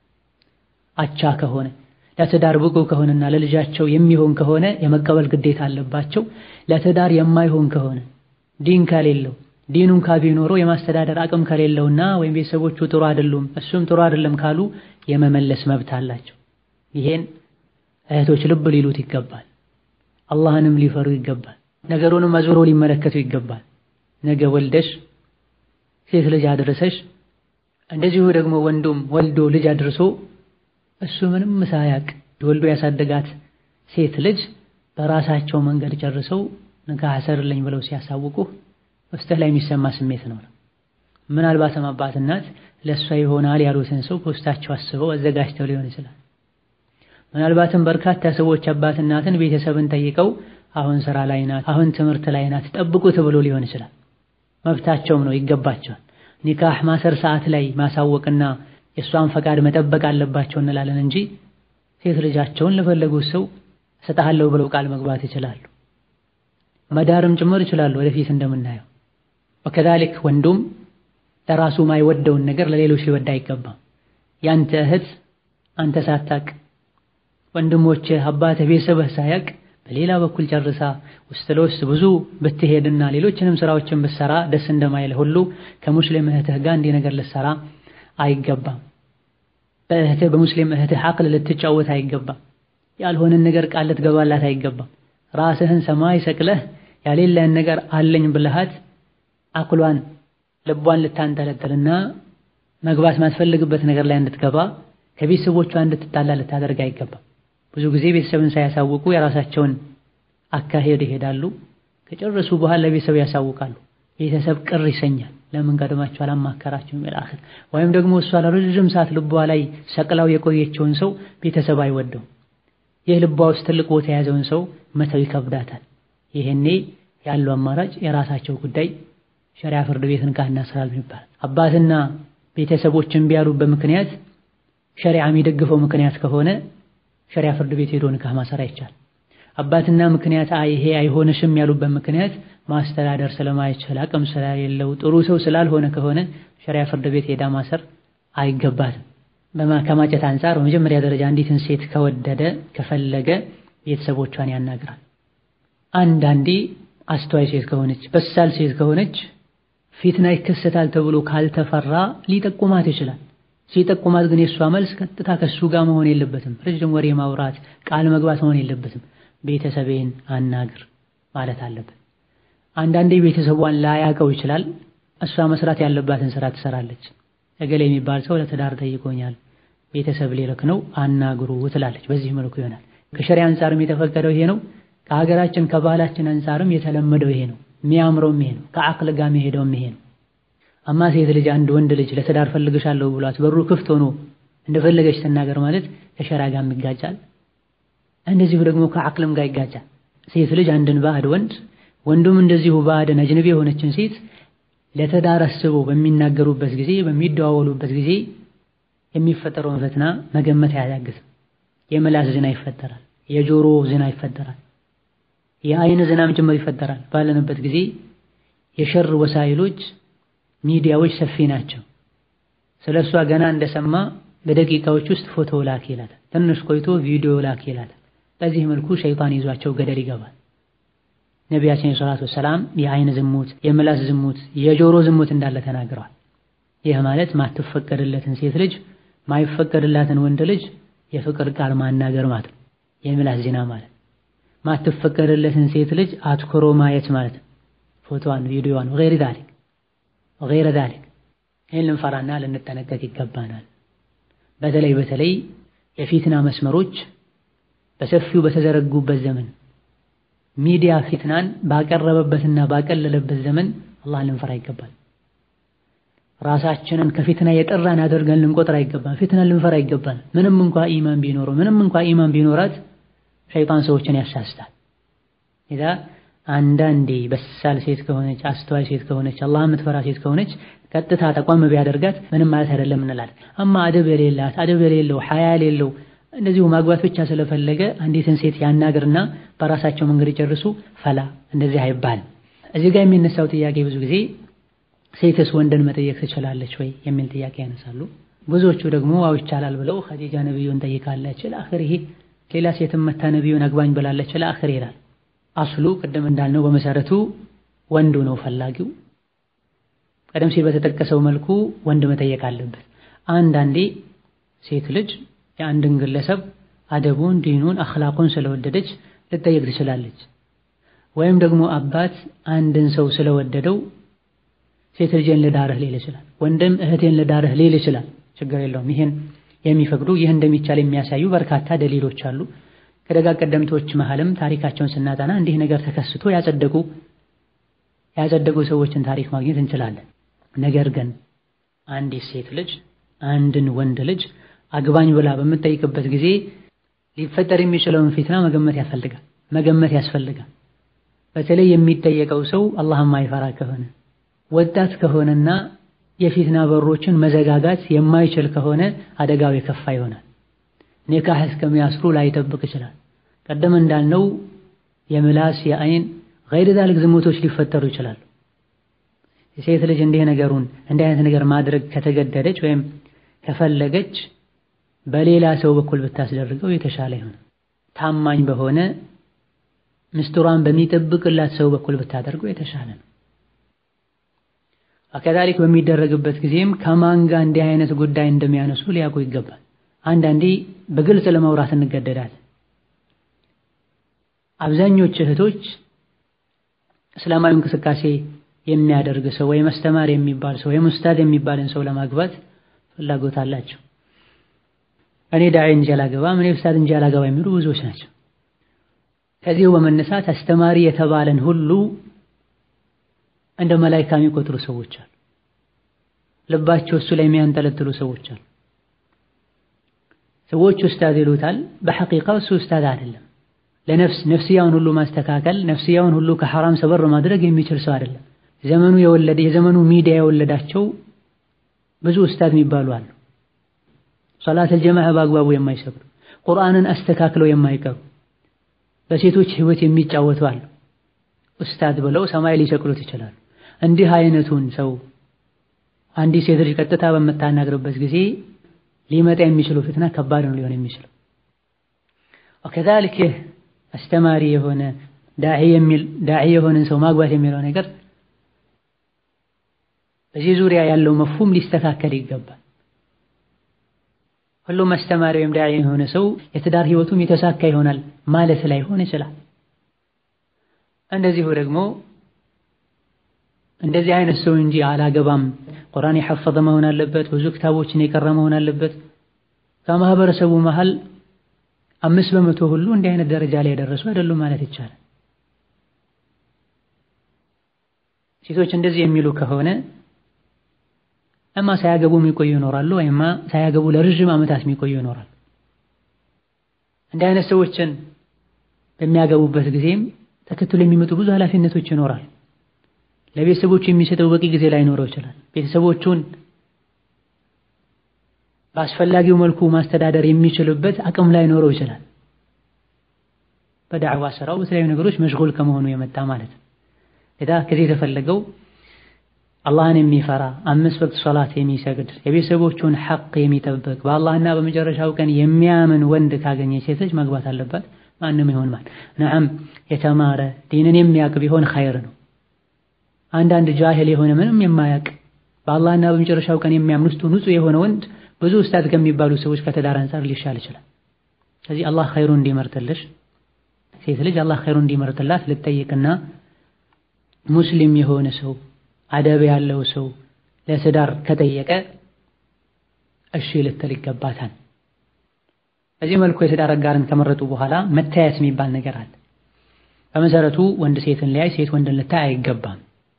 አቻ ከሆነ ለትዳር ብቁ ከሆነና ለልጃቸው የሚሆን ከሆነ የመቀበል ግዴታ አለባቸው። ለትዳር የማይሆን ከሆነ ዲን ከሌለው ዲኑን ካቢኖረው የማስተዳደር አቅም ከሌለውና ወይም ቤተሰቦቹ ጥሩ አይደሉም እሱም ጥሩ አይደለም ካሉ የመመለስ መብት አላቸው። ይሄን እህቶች ልብ ሊሉት ይገባል። አላህንም ሊፈሩ ይገባል። ነገሩንም አዙሮ ሊመለከቱ ይገባል። ነገ ወልደሽ ሴት ልጅ አድርሰሽ እንደዚሁ ደግሞ ወንዱም ወልዶ ልጅ አድርሶ እሱ ምንም ሳያቅ ወልዶ ያሳደጋት ሴት ልጅ በራሳቸው መንገድ ጨርሰው ንካህ አሰርልኝ ብለው ሲያሳውቁ ውስጥህ ላይ የሚሰማ ስሜት ነው። ምናልባትም አባት እናት ለእሷ ይሆናል ያሉትን ሰው በውስጣቸው አስበው አዘጋጅተው ሊሆን ይችላል። ምናልባትም በርካታ ሰዎች አባት እናትን ቤተሰብን ጠይቀው አሁን ስራ ላይ ናት፣ አሁን ትምህርት ላይ ናት፣ ጠብቁ ተብሎ ሊሆን ይችላል። መብታቸውም ነው፣ ይገባቸዋል። ኒካህ ማሰር ሰዓት ላይ ማሳወቅና የእሷን ፈቃድ መጠበቅ አለባቸው እንላለን እንጂ ሴት ልጃቸውን ለፈለጉት ሰው እሰጥሃለሁ ብለው ቃል መግባት ይችላሉ። መዳርም ጭምር ይችላሉ፣ ወደፊት እንደምናየው። ወከዛሊክ ወንዱም ለራሱ ማይወደውን ነገር ለሌሎች ሊወድ አይገባም። ያንተ እህት አንተ ሳታቅ ወንድሞችህ፣ አባትህ፣ ቤተሰብህ ሳያቅ በሌላ በኩል ጨርሳ ውስጥ ለውስጥ ብዙ ብትሄድና ሌሎችንም ስራዎችን ብትሰራ ደስ እንደማይልህ ሁሉ ከሙስሊም እህትህ ጋር እንዲህ ነገር ልትሰራ አይገባም። በእህትህ በሙስሊም እህትህ አቅል ልትጫወት አይገባም። ያልሆነን ነገር ቃል ልትገባላት አይገባም። ራስህን ሰማይ ሰቅለህ ያሌለህን ነገር አለኝ ብልሃት አቅሏን ልቧን ልታንጠለጥልና መግባት ማትፈልግበት ነገር ላይ እንድትገባ ከቤተሰቦቿ እንድትጣላ ልታደርግ አይገባም። ብዙ ጊዜ ቤተሰብን ሳያሳውቁ የራሳቸውን አካሄድ ይሄዳሉ። ከጨረሱ በኋላ ለቤተሰብ ያሳውቃሉ። ቤተሰብ ቅር ይሰኛል። ለምን ቀድማችሁ አላማከራችሁም? ይላል ወይም ደግሞ እሷ ለረጅም ሰዓት ልቧ ላይ ሰቅላው የቆየችውን ሰው ቤተሰብ አይወደው። ይህ ልቧ ውስጥ ትልቅ ቦታ የያዘውን ሰው መተው ይከብዳታል። ይሄኔ ያለው አማራጭ የራሳቸው ጉዳይ ሸሪዓ ፍርድ ቤት ንካህ እናስራል ይባላል። አባትና ቤተሰቦች እምቢ ያሉበት ምክንያት ሸሪዓ የሚደግፈው ምክንያት ከሆነ ሸሪዓ ፍርድ ቤት ሄዶ ንካህ ማሰር አይቻል። አባትና ምክንያት አይ ይሄ አይሆንሽም ያሉበት ምክንያት ማስተዳደር ስለማይችል አቅም ስለሌለው ጥሩ ሰው ስላልሆነ ከሆነ ሸሪያ ፍርድ ቤት ሄዳ ማሰር አይገባትም። ከማጨት አንጻር በመጀመሪያ ደረጃ አንዲትን ሴት ከወደደ ከፈለገ ቤተሰቦቿን ያናግራል። አንዳንዴ አስተዋይ ሴት ከሆነች በሳል ሴት ከሆነች ፊትና ይከሰታል ተብሎ ካልተፈራ ሊጠቁማት ይችላል። ሲጠቁማት ግን የእሷ መልስ ቀጥታ ከሱ ጋር መሆን የለበትም። ረጅም ወሬ ማውራት፣ ቃል መግባት መሆን የለበትም። ቤተሰቤን አናግር ማለት አለበት። አንዳንዴ ቤተሰቧን ላያውቀው ይችላል። እሷ መስራት ያለባትን ስራ ትሰራለች። እገሌ የሚባል ሰው ለትዳር ጠይቆኛል፣ ቤተሰብ ሊልክ ነው አናግሩ ትላለች። በዚህ መልኩ ይሆናል። ከሸሪያ አንጻርም የተፈቀደው ይሄ ነው። ከሀገራችን ከባህላችን አንጻርም የተለመደው ይሄ ነው። የሚያምረውም ይሄ ነው። ከአቅል ጋር የሚሄደውም ይሄ ነው። አማ ሴት ልጅ አንድ ወንድ ልጅ ለትዳር ፈልግሻለሁ ብሏት በሩ ክፍት ሆኖ እንደፈለገች ትናገር ማለት ከሸሪያ ጋር ይጋጫል። እንደዚሁ ደግሞ ከአቅልም ጋር ይጋጫል። ሴት ልጅ አንድን ባዕድ ወንድ ወንዱም እንደዚሁ ባዕድን አጅነቢ የሆነችን ሴት ለትዳር አስበው በሚናገሩበት ጊዜ በሚደዋወሉበት ጊዜ የሚፈጠረውን ፈተና መገመት አያዳግትም። የምላስ ዝና ይፈጠራል። የጆሮ ዝና ይፈጠራል። የአይን ዝናም ጭምር ይፈጠራል። ባለንበት ጊዜ የሸር ወሳይሎች ሚዲያዎች ሰፊ ናቸው። ስለ እሷ ገና እንደሰማ በደቂቃዎች ውስጥ ፎቶ ላክ ይላታል። ትንሽ ቆይቶ ቪዲዮ ላክ ይላታል። በዚህ መልኩ ሸይጣን ይዟቸው ገደል ይገባል። ነቢያችን ሰለላሁ ዐለይሂ ወሰለም የአይን ዝሙት፣ የምላስ ዝሙት፣ የጆሮ ዝሙት እንዳለ ተናግረዋል። ይህ ማለት ማትፈቀድለትን ሴት ልጅ ማይፈቀድላትን ወንድ ልጅ የፍቅር ቃል ማናገር ማለት ነው። የምላስ ዜና ማለት ማትፈቀድለትን ሴት ልጅ አትኩሮ ማየት ማለት ነው። ፎቶዋን፣ ቪዲዮዋን ወገይረ ዛሊክ ወገይረ ዛሊክ ይህን ልንፈራና ልንጠነቀቅ ይገባናል። በተለይ በተለይ የፊትና መስመሮች በሰፊው በተዘረጉበት ዘመን ሚዲያ ፊትናን ባቀረበበትና ባቀለለበት ዘመን አላህን ልንፈራ ይገባል። ራሳችንን ከፊትና የጠራን አድርገን ልንቆጥር አይገባል። ፊትናን ልንፈራ ይገባል። ምንም እንኳ ኢማን ቢኖረው ምንም እንኳ ኢማን ቢኖራት ሸይጣን ሰዎችን ያሳስታል። ኢዛ አንዳንዴ በሳል ሴት ከሆነች አስተዋይ ሴት ከሆነች አላህ የምትፈራ ሴት ከሆነች ቀጥታ ተቋም ቢያደርጋት ምንም ማለት አይደለም እንላለን። አማ አደብ የሌላት አደብ የሌለው ሐያ የሌለው እንደዚሁ ማግባት ብቻ ስለፈለገ አንዲትን ሴት ያናግርና በራሳቸው መንገድ ይጨርሱ ፈላ እንደዚህ አይባልም። እዚህ ጋር የሚነሳው ጥያቄ ብዙ ጊዜ ሴትስ ወንድን መጠየቅ ትችላለች ወይ የሚል ጥያቄ ያነሳሉ። ብዙዎቹ ደግሞ አው ይቻላል ብለው ኸዲጃ ነብዩን ጠይቃለች ለአኺር ይሄ ሌላ ሴትም መታ ነብዩን አግባኝ ብላለች ለአኺር ይላል። አስሉ ቅድም እንዳልነው በመሰረቱ ወንዱ ነው ፈላጊው። ቀደም ሲል በተጠቀሰው መልኩ ወንድ መጠየቅ አለበት። አንዳንዴ ሴት ልጅ የአንድን ግለሰብ አደቡን፣ ዲኑን፣ አኽላቁን ስለወደደች ልጠየቅ ትችላለች። ወይም ደግሞ አባት አንድን ሰው ስለወደደው ሴት ልጄን ልዳርህ ሊል ይችላል። ወንድም እህቴን ልዳርህ ሊል ይችላል። ችግር የለውም። ይህን የሚፈቅዱ ይህ እንደሚቻል የሚያሳዩ በርካታ ደሊሎች አሉ። ከደጋ ቀደምቶች መሃልም ታሪካቸውን ስናጠና እንዲህ ነገር ተከስቶ ያጸደቁ ያጸደቁ ሰዎችን ታሪክ ማግኘት እንችላለን። ነገር ግን አንዲት ሴት ልጅ አንድን ወንድ ልጅ አግባኝ ብላ በምትጠይቅበት ጊዜ ሊፈጠር የሚችለውን ፊትና መገመት ያስፈልጋል መገመት ያስፈልጋል። በተለይ የሚጠየቀው ሰው አላህን ማይፈራ ከሆነ ወጣት ከሆነና የፊትና በሮችን መዘጋጋት የማይችል ከሆነ አደጋው የከፋ ይሆናል። ኒካህ እስከሚያስሩ ላይጠብቅ ይችላል። ቀደም እንዳልነው የምላስ የአይን ገይር ዛልክ ዝሙቶች ሊፈጠሩ ይችላሉ። የሴት ልጅ እንዲህ ነገሩን እንዲህ አይነት ነገር ማድረግ ከተገደደች ወይም ከፈለገች በሌላ ሰው በኩል ብታስደርገው የተሻለ ይሆናል። ታማኝ በሆነ ምስጢሯን በሚጠብቅላት ሰው በኩል ብታደርገው የተሻለ ነው። ከዛሊክ በሚደረግበት ጊዜም ከማን ጋር እንዲህ አይነት ጉዳይ እንደሚያነሱ ሊያውቁ ይገባል። አንዳንዴ በግልጽ ለመውራት እንገደዳለን። አብዛኞቹ እህቶች እስላማዊ እንቅስቃሴ የሚያደርግ ሰው ወይም አስተማሪ የሚባል ሰው ወይም ኡስታዝ የሚባልን ሰው ለማግባት ፍላጎት አላቸው። እኔ ዳዒ እንጂ አላገባም፣ እኔ ኡስታዝ እንጂ አላገባ የሚሉ ብዙዎች ናቸው። ከዚሁ በመነሳት አስተማሪ የተባለን ሁሉ እንደ መላኢካ የሚቆጥሩ ሰዎች አሉ። ልባቸው እሱ ላይ የሚያንጠለጥሉ ሰዎች አሉ። ሰዎች ኡስታዝ ይሉታል፣ በሐቂቃው እሱ ኡስታዝ አይደለም። ለነፍስ ነፍስያውን ሁሉ ማስተካከል ነፍስያውን ሁሉ ከሐራም ሰበር ማድረግ የሚችል ሰው አይደለም። ዘመኑ የወለደ የዘመኑ ሚዲያ የወለዳቸው ብዙ ኡስታዝ የሚባሉ አሉ። ሶላተል ጀማዓ በአግባቡ የማይሰግዱ ቁርአንን አስተካክለው የማይቀሩ በሴቶች ህይወት የሚጫወቱ አሉ። ኡስታዝ ብለው ሰማይ ሊሰቅሉት ይችላሉ። እንዲህ አይነቱን ሰው አንዲት ሴት ልጅ ቀጥታ በምታናግርበት ጊዜ ሊመጣ የሚችለው ፍትና ከባድ ነው ሊሆን የሚችለው። ወከዛሊክ አስተማሪ የሆነ ዳዒ የሚል ዳዒ የሆነን ሰው ማግባት የሚለው ነገር በዚህ ዙሪያ ያለው መፍሁም ሊስተካከል ይገባል። ሁሉም አስተማሪ ወይም ዳዒ የሆነ ሰው የትዳር ህይወቱም የተሳካ ይሆናል ማለት ላይሆን ይችላል። እንደዚሁ ደግሞ እንደዚህ አይነት ሰው እንጂ አላገባም፣ ቁርአን የሐፈዘ መሆን አለበት፣ ብዙ ክታቦችን የቀረ መሆን አለበት። ከማህበረሰቡ መሃል አምስት በመቶ ሁሉ እንዲህ አይነት ደረጃ ላይ የደረሱ አይደሉም ማለት ይቻላል። ሴቶች እንደዚህ የሚሉ ከሆነ እማ ሳያገቡ የሚቆዩ ይኖራሉ፣ ወይማ ሳያገቡ ለረዥም ዓመታት የሚቆዩ ይኖራሉ። እንዲህ አይነት ሰዎችን በሚያገቡበት ጊዜም ተከትሎ የሚመጡ ብዙ ኃላፊነቶች ይኖራል። ለቤተሰቦቹ የሚሰጠው በቂ ጊዜ ላይኖረው ይችላል። ቤተሰቦቹን በአስፈላጊው መልኩ ማስተዳደር የሚችልበት አቅም ላይኖረው ይችላል። በዳዕዋ ስራው በተለያዩ ነገሮች መሽጉል ከመሆኑ የመጣ ማለት ነው። ለዳ ከዚህ የተፈለገው አላህን የሚፈራ አምስት ወቅት ሶላት የሚሰግድ የቤተሰቦቹን ሐቅ የሚጠብቅ በአላህና በመጨረሻው ቀን የሚያምን ወንድ ካገኘ ሴቶች ማግባት አለባት። ማንም ይሆን ማን ነዓም የተማረ ዲንን የሚያውቅ ቢሆን ኸይር ነው። አንዳንድ ጃሂል የሆነ ምንም የማያውቅ በአላህና በመጨረሻው ቀን የሚያምን ውስጡ ንጹህ የሆነ ወንድ ብዙ ኡስታዝ ከሚባሉ ሰዎች ከትዳር አንጻር ሊሻል ይችላል። ስለዚህ አላህ ኸይሩን እንዲመርጥልሽ ሴት ልጅ አላህ ኸይሩን እንዲመርጥላት ልጠይቅና ሙስሊም የሆነ ሰው አደብ ያለው ሰው ለትዳር ከጠየቀ እሺ ልትል ይገባታል። በዚህ መልኩ የትዳር አጋርን ከመረጡ በኋላ መታየት የሚባል ነገር አለ። በመሰረቱ ወንድ ሴትን ሊያይ፣ ሴት ወንድን ልታይ አይገባም።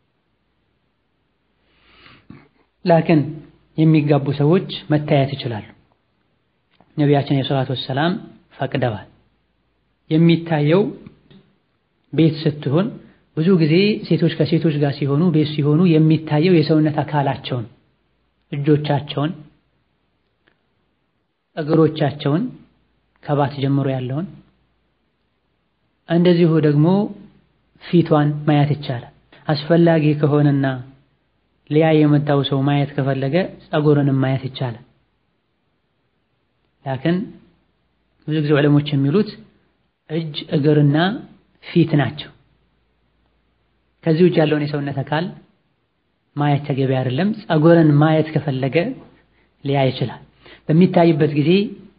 ላኪን የሚጋቡ ሰዎች መታየት ይችላሉ። ነቢያችን የሰላቱ ወሰላም ፈቅደዋል። የሚታየው ቤት ስትሆን ብዙ ጊዜ ሴቶች ከሴቶች ጋር ሲሆኑ ቤት ሲሆኑ የሚታየው የሰውነት አካላቸውን፣ እጆቻቸውን፣ እግሮቻቸውን ከባት ጀምሮ ያለውን እንደዚሁ ደግሞ ፊቷን ማየት ይቻላል። አስፈላጊ ከሆነና ሊያይ የመጣው ሰው ማየት ከፈለገ ጸጉርንም ማየት ይቻላል። ላክን ብዙ ጊዜ ዑለሞች የሚሉት እጅ እግርና ፊት ናቸው። ከዚህ ውጭ ያለውን የሰውነት አካል ማየት ተገቢ አይደለም። ጸጉርን ማየት ከፈለገ ሊያይ ይችላል። በሚታይበት ጊዜ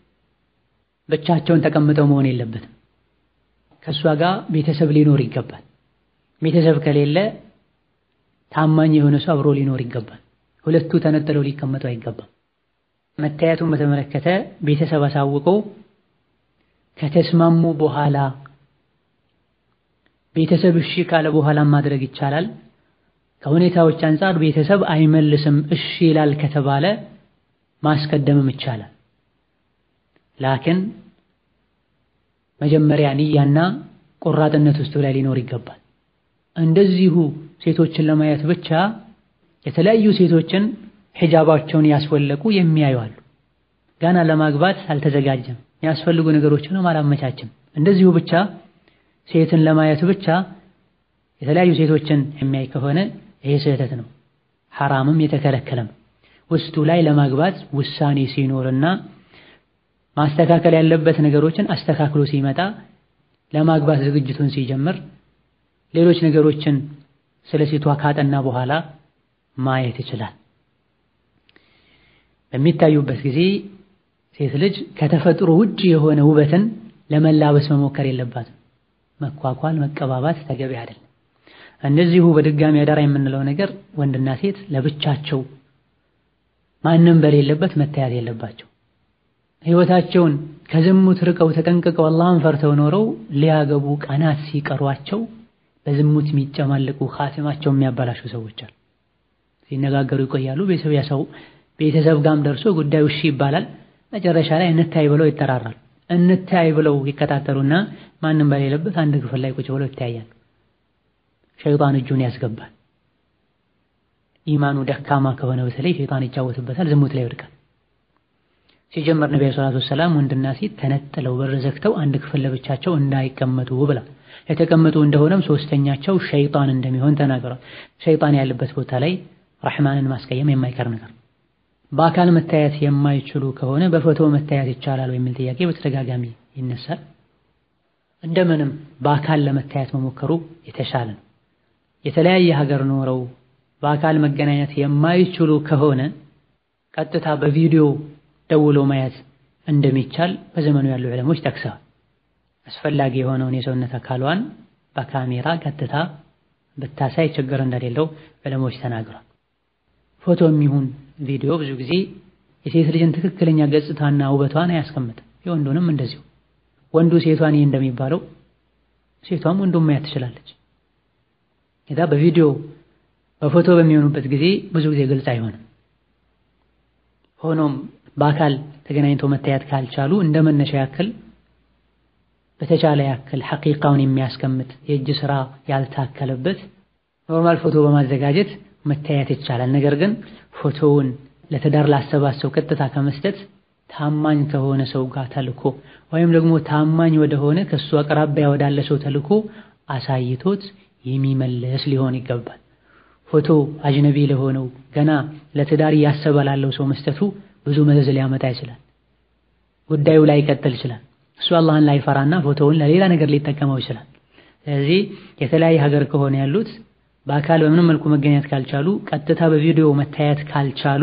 ብቻቸውን ተቀምጠው መሆን የለበትም። ከእሷ ጋር ቤተሰብ ሊኖር ይገባል። ቤተሰብ ከሌለ ታማኝ የሆነ ሰው አብሮ ሊኖር ይገባል። ሁለቱ ተነጥለው ሊቀመጡ አይገባም። መታየቱን በተመለከተ ቤተሰብ አሳውቀው ከተስማሙ በኋላ ቤተሰብ እሺ ካለ በኋላ ማድረግ ይቻላል። ከሁኔታዎች አንጻር ቤተሰብ አይመልስም እሺ ይላል ከተባለ ማስቀደምም ይቻላል። ላኪን መጀመሪያ ንያና ቆራጥነት ውስጡ ላይ ሊኖር ይገባል። እንደዚሁ ሴቶችን ለማየት ብቻ የተለያዩ ሴቶችን ሒጃባቸውን ያስወለቁ የሚያዩ አሉ። ገና ለማግባት አልተዘጋጀም፣ የሚያስፈልጉ ነገሮችንም አላመቻችም። እንደዚሁ ብቻ ሴትን ለማየት ብቻ የተለያዩ ሴቶችን የሚያይ ከሆነ ይሄ ስህተት ነው፣ ሐራምም የተከለከለም። ውስጡ ላይ ለማግባት ውሳኔ ሲኖርና ማስተካከል ያለበት ነገሮችን አስተካክሎ ሲመጣ ለማግባት ዝግጅቱን ሲጀምር ሌሎች ነገሮችን ስለ ሴቷ ካጠና በኋላ ማየት ይችላል። በሚታዩበት ጊዜ ሴት ልጅ ከተፈጥሮ ውጭ የሆነ ውበትን ለመላበስ መሞከር የለባትም። መኳኳል፣ መቀባባት ተገቢ አይደለም። እንደዚሁ በድጋሚ አዳራ የምንለው ነገር ወንድና ሴት ለብቻቸው ማንም በሌለበት መታየት የለባቸው። ሕይወታቸውን ከዝሙት ርቀው ተጠንቅቀው አላህን ፈርተው ኖረው ሊያገቡ ቀናት ሲቀሯቸው በዝሙት የሚጨማለቁ ኻቲማቸው የሚያበላሹ ሰዎች አሉ። ሲነጋገሩ ይቆያሉ። ቤተሰብ ያሰው ቤተሰብ ጋም ደርሶ ጉዳዩ እሺ ይባላል። መጨረሻ ላይ እንታይ ብለው ይጠራራሉ። እንታይ ብለው ይከታተሉና ማንም በሌለበት አንድ ክፍል ላይ ቁጭ ብለው ይተያያሉ። ሸይጣን እጁን ያስገባል። ኢማኑ ደካማ ከሆነ በተለይ ሸይጣን ይጫወትበታል፣ ዝሙት ላይ ይወድቃል። ሲጀመር ነቢ ሰላቱ ወሰላም ወንድና ሴት ተነጥለው በር ዘግተው አንድ ክፍል ለብቻቸው እንዳይቀመጡ ብላ የተቀመጡ እንደሆነም ሶስተኛቸው ሸይጣን እንደሚሆን ተናግሯል። ሸይጣን ያለበት ቦታ ላይ ረሕማንን ማስቀየም የማይቀር ነገር። በአካል መታየት የማይችሉ ከሆነ በፎቶ መታየት ይቻላል የሚል ጥያቄ በተደጋጋሚ ይነሳል። እንደምንም በአካል ለመታየት መሞከሩ የተሻለ ነው። የተለያየ ሀገር ኖረው በአካል መገናኘት የማይችሉ ከሆነ ቀጥታ በቪዲዮ ደውሎ ማየት እንደሚቻል በዘመኑ ያሉ ዕለሞች ጠቅሰዋል። አስፈላጊ የሆነውን የሰውነት አካሏን በካሜራ ቀጥታ ብታሳይ ችግር እንደሌለው ዕለሞች ተናግሯል። ፎቶ የሚሆን ቪዲዮ ብዙ ጊዜ የሴት ልጅን ትክክለኛ ገጽታና ውበቷን አያስቀምጥም። የወንዱንም እንደዚሁ ወንዱ ሴቷን ይህ እንደሚባለው ሴቷም ወንዱም ማየት ትችላለች። ከዛ በቪዲዮ በፎቶ በሚሆኑበት ጊዜ ብዙ ጊዜ ግልጽ አይሆንም። ሆኖም በአካል ተገናኝቶ መታየት ካልቻሉ እንደ መነሻ ያክል በተቻለ ያክል ሐቂቃውን የሚያስቀምጥ የእጅ ስራ ያልታከለበት ኖርማል ፎቶ በማዘጋጀት መታየት ይቻላል። ነገር ግን ፎቶውን ለትዳር ላሰባሰው ቀጥታ ከመስጠት ታማኝ ከሆነ ሰው ጋር ተልኮ ወይም ደግሞ ታማኝ ወደሆነ ከሱ አቅራቢያ ወዳለ ሰው ተልኮ አሳይቶት የሚመለስ ሊሆን ይገባል። ፎቶ አጅነቢ ለሆነው ገና ለትዳር እያሰበ ላለው ሰው መስጠቱ ብዙ መዘዝ ሊያመጣ ይችላል። ጉዳዩ ላይ ይቀጥል ይችላል። እሱ አላህን ላይፈራና ፎቶውን ለሌላ ነገር ሊጠቀመው ይችላል። ስለዚህ የተለያየ ሀገር ከሆነ ያሉት በአካል በምንም መልኩ መገኘት ካልቻሉ ቀጥታ በቪዲዮ መታየት ካልቻሉ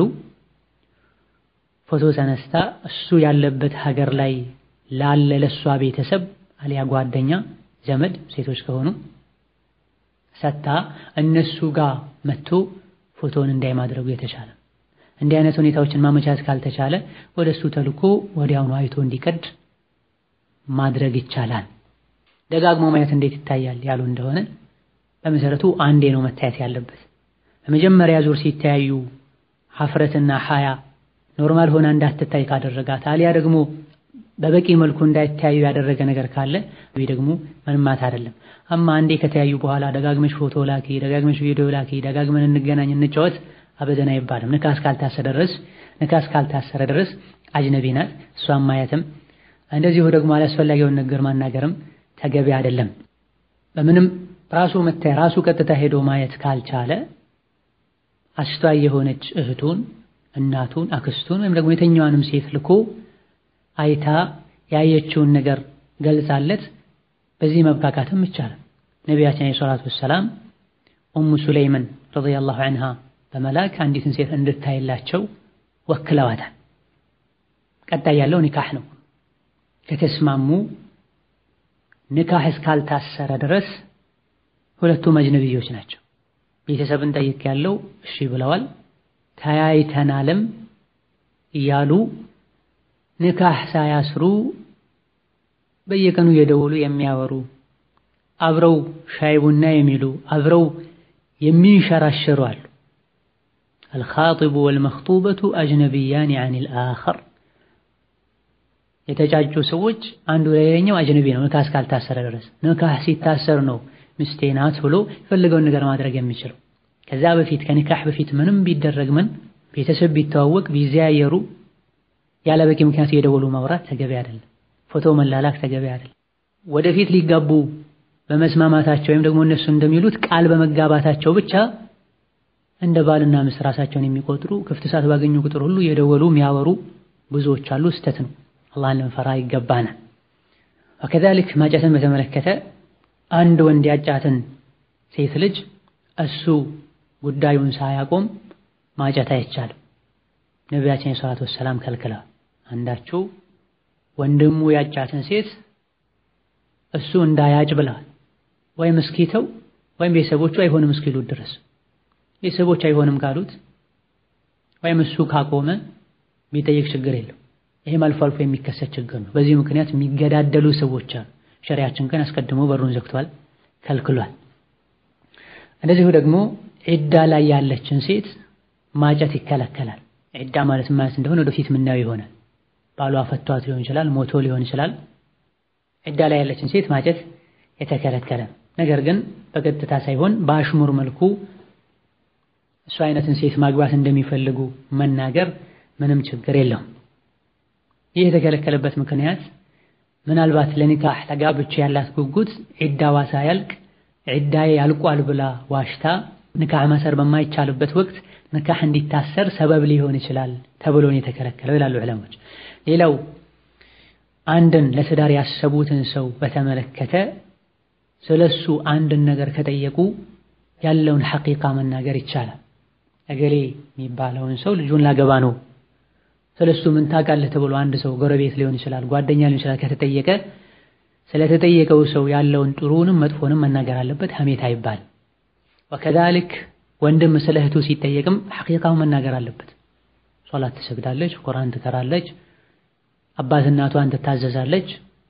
ፎቶ ተነስታ እሱ ያለበት ሀገር ላይ ላለ ለሷ ቤተሰብ አሊያ ጓደኛ፣ ዘመድ ሴቶች ከሆኑ ሰታ እነሱ ጋር መጥቶ ፎቶውን እንዳይ ማድረጉ የተሻለ። እንዲህ አይነት ሁኔታዎችን ማመቻት ካልተቻለ ወደ እሱ ተልኮ ወዲያውኑ አይቶ እንዲቀድ ማድረግ ይቻላል። ደጋግሞ ማየት እንዴት ይታያል ያሉ እንደሆነ በመሰረቱ አንዴ ነው መታየት ያለበት። በመጀመሪያ ዙር ሲተያዩ ሀፍረትና ሀያ ኖርማል ሆና እንዳትታይ ካደረጋት አሊያ ደግሞ በበቂ መልኩ እንዳይተያዩ ያደረገ ነገር ካለ ወይ ደግሞ ምንማት አይደለም። አማ አንዴ ከተያዩ በኋላ ደጋግመሽ ፎቶ ላኪ፣ ደጋግመሽ ቪዲዮ ላኪ፣ ደጋግመን እንገናኝ፣ እንጫወት አበደን አይባልም። ንካ እስካልታሰረ ድረስ ንካ እስካልታሰረ ድረስ አጅነቢ ናት። እሷን ማየትም እንደዚሁ ደግሞ አላስፈላጊውን ነገር ማናገርም ተገቢ አይደለም። በምንም ራሱ መታየ ራሱ ቀጥታ ሄዶ ማየት ካልቻለ አስቷይ የሆነች እህቱን፣ እናቱን፣ አክስቱን ወይም ደግሞ የተኛዋንም ሴት ልኮ አይታ ያየችውን ነገር ገልጻለት በዚህ መብቃቃትም ይቻላል። ነቢያችን ዓለይሂ ሰላቱ ወሰላም ኡሙ ሱለይምን ረዲየላሁ ዐንሃ በመላክ አንዲትን ሴት እንድታይላቸው ወክለዋታል። ቀጣይ ያለው ኒካህ ነው። ከተስማሙ ኒካህ እስካልታሰረ ድረስ ሁለቱም አጅነቢዮች ናቸው። ቤተሰብን ጠይቅ ያለው እሺ ብለዋል። ተያይተናልም እያሉ ኒካህ ሳያስሩ በየቀኑ የደወሉ የሚያወሩ አብረው ሻይ ቡና የሚሉ አብረው የሚንሸራሸሩ አሉ። አልኻጢቡ ወልመኽጡበቱ አጅነቢያኒ ዐኒል አኸር የተጫጩ ሰዎች አንዱ ለሌላኛው አጅነቢ ነው፣ ንካህ እስካልታሰረ ድረስ። ንካህ ሲታሰር ነው ሚስቴ ናት ብሎ የፈለገውን ነገር ማድረግ የሚችለው። ከዛ በፊት ከኒካህ በፊት ምንም ቢደረግ ምን ቤተሰብ ቢተዋወቅ ቢዘያየሩ ያለ በቂ ምክንያት እየደወሉ ማውራት ተገቢ አይደለም። ፎቶ መላላክ ተገቢ አይደለም። ወደፊት ሊጋቡ በመስማማታቸው ወይም ደግሞ እነሱ እንደሚሉት ቃል በመጋባታቸው ብቻ እንደ ባልና ሚስት ራሳቸውን የሚቆጥሩ ክፍት ሰዓት ባገኙ ቁጥር ሁሉ እየደወሉ የሚያወሩ ብዙዎች አሉ። ስተት ነው። አላህን ልንፈራ ይገባናል። ወከዛሊክ ማጨትን በተመለከተ አንድ ወንድ ያጫትን ሴት ልጅ እሱ ጉዳዩን ሳያቆም ማጨት አይቻልም። ነቢያችን የሰላቱ ወሰላም ከልክለዋል። አንዳችሁ ወንድሙ ያጫትን ሴት እሱ እንዳያጭ ብለዋል። ወይም እስኪተው ወይም ቤተሰቦቹ አይሆንም እስኪሉት ድረስ ቤተሰቦች አይሆንም ካሉት ወይም እሱ ካቆመ ቢጠይቅ ችግር የለው። ይሄም አልፎ አልፎ የሚከሰት ችግር ነው። በዚህ ምክንያት የሚገዳደሉ ሰዎች አሉ። ሸሪያችን ግን አስቀድሞ በሩን ዘግቷል፣ ከልክሏል። እንደዚሁ ደግሞ ዒዳ ላይ ያለችን ሴት ማጨት ይከለከላል። ዒዳ ማለት ማለት እንደሆነ ወደፊት ምናየው ይሆናል። ባሏ ፈቷት ሊሆን ይችላል፣ ሞቶ ሊሆን ይችላል። ዒዳ ላይ ያለችን ሴት ማጨት የተከለከለ ነገር ግን በቀጥታ ሳይሆን በአሽሙር መልኩ እሱ አይነትን ሴት ማግባት እንደሚፈልጉ መናገር ምንም ችግር የለውም። ይህ የተከለከለበት ምክንያት ምናልባት ለኒካህ ተጋብቼ ያላት ጉጉት ዒዳዋ ሳያልቅ ዒዳዬ ያልቋል ብላ ዋሽታ ኒካህ ማሰር በማይቻልበት ወቅት ኒካህ እንዲታሰር ሰበብ ሊሆን ይችላል ተብሎ ነው የተከለከለው ይላሉ ዑለሞች። ሌላው አንድን ለትዳር ያሰቡትን ሰው በተመለከተ ስለሱ አንድን ነገር ከጠየቁ ያለውን ሐቂቃ መናገር ይቻላል። እገሌ የሚባለውን ሰው ልጁን ላገባ ነው ስለሱ ምን ታውቃለህ ተብሎ አንድ ሰው ጎረቤት ሊሆን ይችላል፣ ጓደኛ ሊሆን ይችላል ከተጠየቀ ስለተጠየቀው ሰው ያለውን ጥሩንም መጥፎንም መናገር አለበት። ሐሜት አይባል። ወከዛልክ ወንድም ስለ እህቱ ሲጠየቅም ሐቂቃውን መናገር አለበት። ሶላት ትሰግዳለች፣ ቁርአን ትቀራለች፣ አባት እናቷን ትታዘዛለች።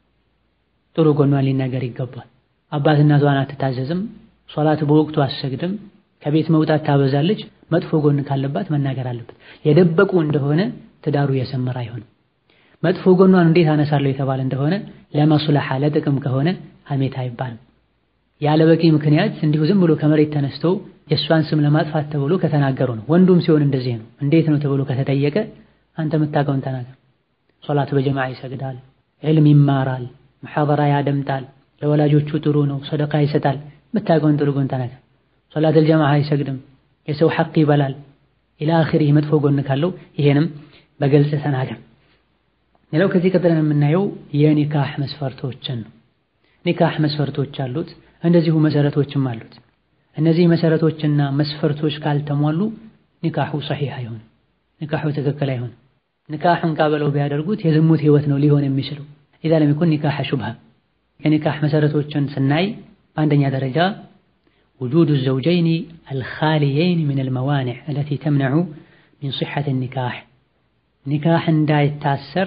ጥሩ ጎኗን ሊናገር ይገባል። አባት እናቷን አትታዘዝም፣ ሶላት በወቅቱ አትሰግድም፣ ከቤት መውጣት ታበዛለች። መጥፎ ጎን ካለባት መናገር አለበት። የደበቁ እንደሆነ ትዳሩ የሰመረ አይሆንም። መጥፎ ጎኗን እንዴት አነሳለሁ የተባለ እንደሆነ ለመስለሓ ለጥቅም ከሆነ ሐሜት አይባልም። ያለ በቂ ምክንያት እንዲሁ ዝም ብሎ ከመሬት ተነስቶ የእሷን ስም ለማጥፋት ተብሎ ከተናገሩ ነው። ወንዱም ሲሆን እንደዚህ ነው። እንዴት ነው ተብሎ ከተጠየቀ አንተ የምታውቀውን ተናገር። ሶላት በጀማዓ ይሰግዳል፣ ዕልም ይማራል፣ ሙሐደራ ያደምጣል፣ ለወላጆቹ ጥሩ ነው፣ ሰደቃ ይሰጣል። የምታውቀውን ጥሩ ጎን ተናገር። ሶላት አልጀማዓ አይሰግድም፣ የሰው ሐቅ ይበላል፣ ኢላ አኺሪህ መጥፎ ጎን ካለው ይሄንም በግልጽ ተናገር። ሌላው ከዚህ ቀጥለን የምናየው የኒካህ መስፈርቶችን ነው። ኒካህ መስፈርቶች አሉት፣ እንደዚሁ መሰረቶችም አሉት። እነዚህ መሰረቶችና መስፈርቶች ካልተሟሉ ኒካሑ ሰሒህ አይሆንም፣ ኒካሑ ትክክል አይሆንም። ኒካሕን ቃበለው ቢያደርጉት የዝሙት ህይወት ነው ሊሆን የሚችለው። ኢዛ ለም የኩን ኒካሕ ሹብሃ። የኒካህ መሰረቶችን ስናይ በአንደኛ ደረጃ ውጁዱ ዘውጀይኒ አልኻሊየይን ሚን አልመዋኒዕ አለቲ ተምነዑ ሚን ሲሐት ኒካሕ ኒካህ እንዳይታሰር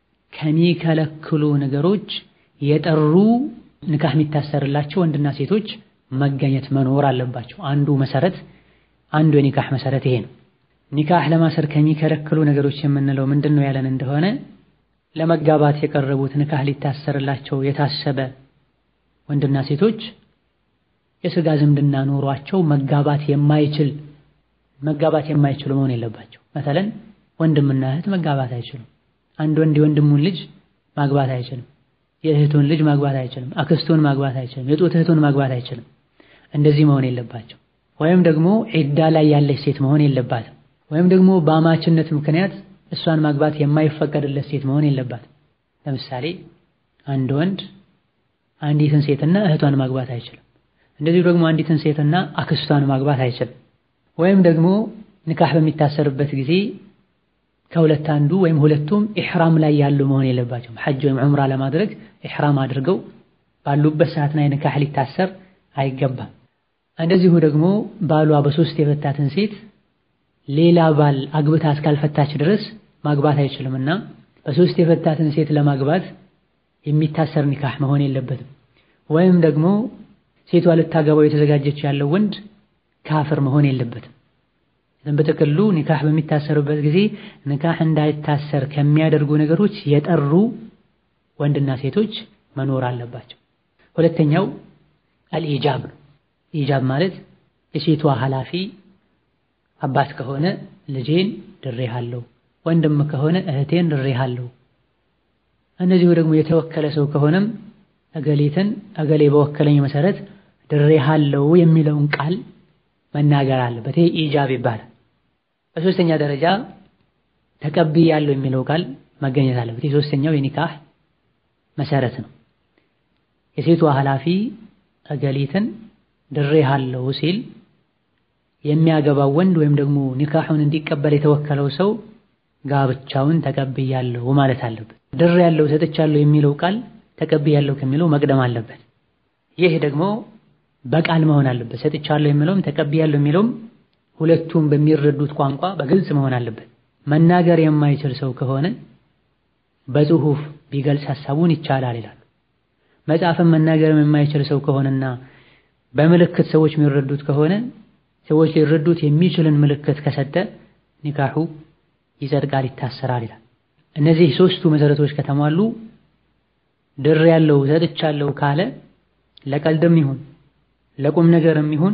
ከሚከለክሉ ነገሮች የጠሩ ኒካህ የሚታሰርላቸው ወንድና ሴቶች መገኘት መኖር አለባቸው። አንዱ መሰረት አንዱ የኒካህ መሰረት ይሄ ነው። ኒካህ ለማሰር ከሚከለክሉ ነገሮች የምንለው ምንድን ነው ያለን እንደሆነ ለመጋባት የቀረቡት ኒካህ ሊታሰርላቸው የታሰበ ወንድና ሴቶች የስጋ ዝምድና ኖሯቸው መጋባት የማይችል መጋባት የማይችሉ መሆን የለባቸው። መሰለን ወንድምና እህት መጋባት አይችሉም። አንድ ወንድ የወንድሙን ልጅ ማግባት አይችልም። የእህቱን ልጅ ማግባት አይችልም። አክስቱን ማግባት አይችልም። የጡት እህቱን ማግባት አይችልም። እንደዚህ መሆን የለባቸው። ወይም ደግሞ ዒዳ ላይ ያለች ሴት መሆን የለባትም። ወይም ደግሞ በአማችነት ምክንያት እሷን ማግባት የማይፈቀድለት ሴት መሆን የለባትም። ለምሳሌ አንድ ወንድ አንዲትን ሴትና እህቷን ማግባት አይችልም። እንደዚሁ ደግሞ አንዲትን ሴትና አክስቷን ማግባት አይችልም። ወይም ደግሞ ኒካህ በሚታሰርበት ጊዜ ከሁለት አንዱ ወይም ሁለቱም ኢሕራም ላይ ያሉ መሆን የለባቸውም። ሐጅ ወይም ዑምራ ለማድረግ ኢሕራም አድርገው ባሉበት ሰዓት ላይ ኒካህ ሊታሰር አይገባም። እንደዚሁ ደግሞ ባሏ በሶስት የፈታትን ሴት ሌላ ባል አግብታ እስካልፈታች ድረስ ማግባት አይችልምና በሶስት የፈታትን ሴት ለማግባት የሚታሰር ኒካህ መሆን የለበትም። ወይም ደግሞ ሴቷ ልታገባው የተዘጋጀች ያለው ወንድ ካፍር መሆን የለበትም። በጥቅሉ ኒካህ በሚታሰርበት ጊዜ ኒካህ እንዳይታሰር ከሚያደርጉ ነገሮች የጠሩ ወንድና ሴቶች መኖር አለባቸው። ሁለተኛው አልኢጃብ ነው። ኢጃብ ማለት የሴቷ ኃላፊ አባት ከሆነ ልጄን ድሬሃለሁ፣ ወንድም ከሆነ እህቴን ድሬሃለሁ። እነዚሁ ደግሞ የተወከለ ሰው ከሆነም እገሌትን እገሌ በወከለኝ መሰረት ድሬሃለሁ የሚለውን ቃል መናገር አለበት። ይሄ ኢጃብ ይባላል። በሶስተኛ ደረጃ ተቀብያለሁ የሚለው ቃል መገኘት አለበት። የሶስተኛው የኒካህ መሰረት ነው። የሴቷ ኃላፊ እገሊትን ድሬሃለሁ ሲል የሚያገባው ወንድ ወይም ደግሞ ኒካሑን እንዲቀበል የተወከለው ሰው ጋብቻውን ተቀብያለሁ ማለት አለበት። ድሬያለሁ ሰጥቻለሁ የሚለው ቃል ተቀብያለሁ ከሚለው መቅደም አለበት። ይህ ደግሞ በቃል መሆን አለበት። ሰጥቻለሁ የሚለውም ተቀብያለሁ የሚለውም ሁለቱም በሚረዱት ቋንቋ በግልጽ መሆን አለበት። መናገር የማይችል ሰው ከሆነ በጽሁፍ ቢገልጽ ሐሳቡን ይቻላል ይላሉ። መጻፍም መናገርም የማይችል ሰው ከሆነና በምልክት ሰዎች የሚረዱት ከሆነ ሰዎች ሊረዱት የሚችልን ምልክት ከሰጠ ኒካሑ ይጸድቃል፣ ይታሰራል ይላል። እነዚህ ሶስቱ መሰረቶች ከተሟሉ ድሬያለሁ ሰጥቻለሁ ካለ ለቀልድም ይሁን ለቁም ነገርም ይሁን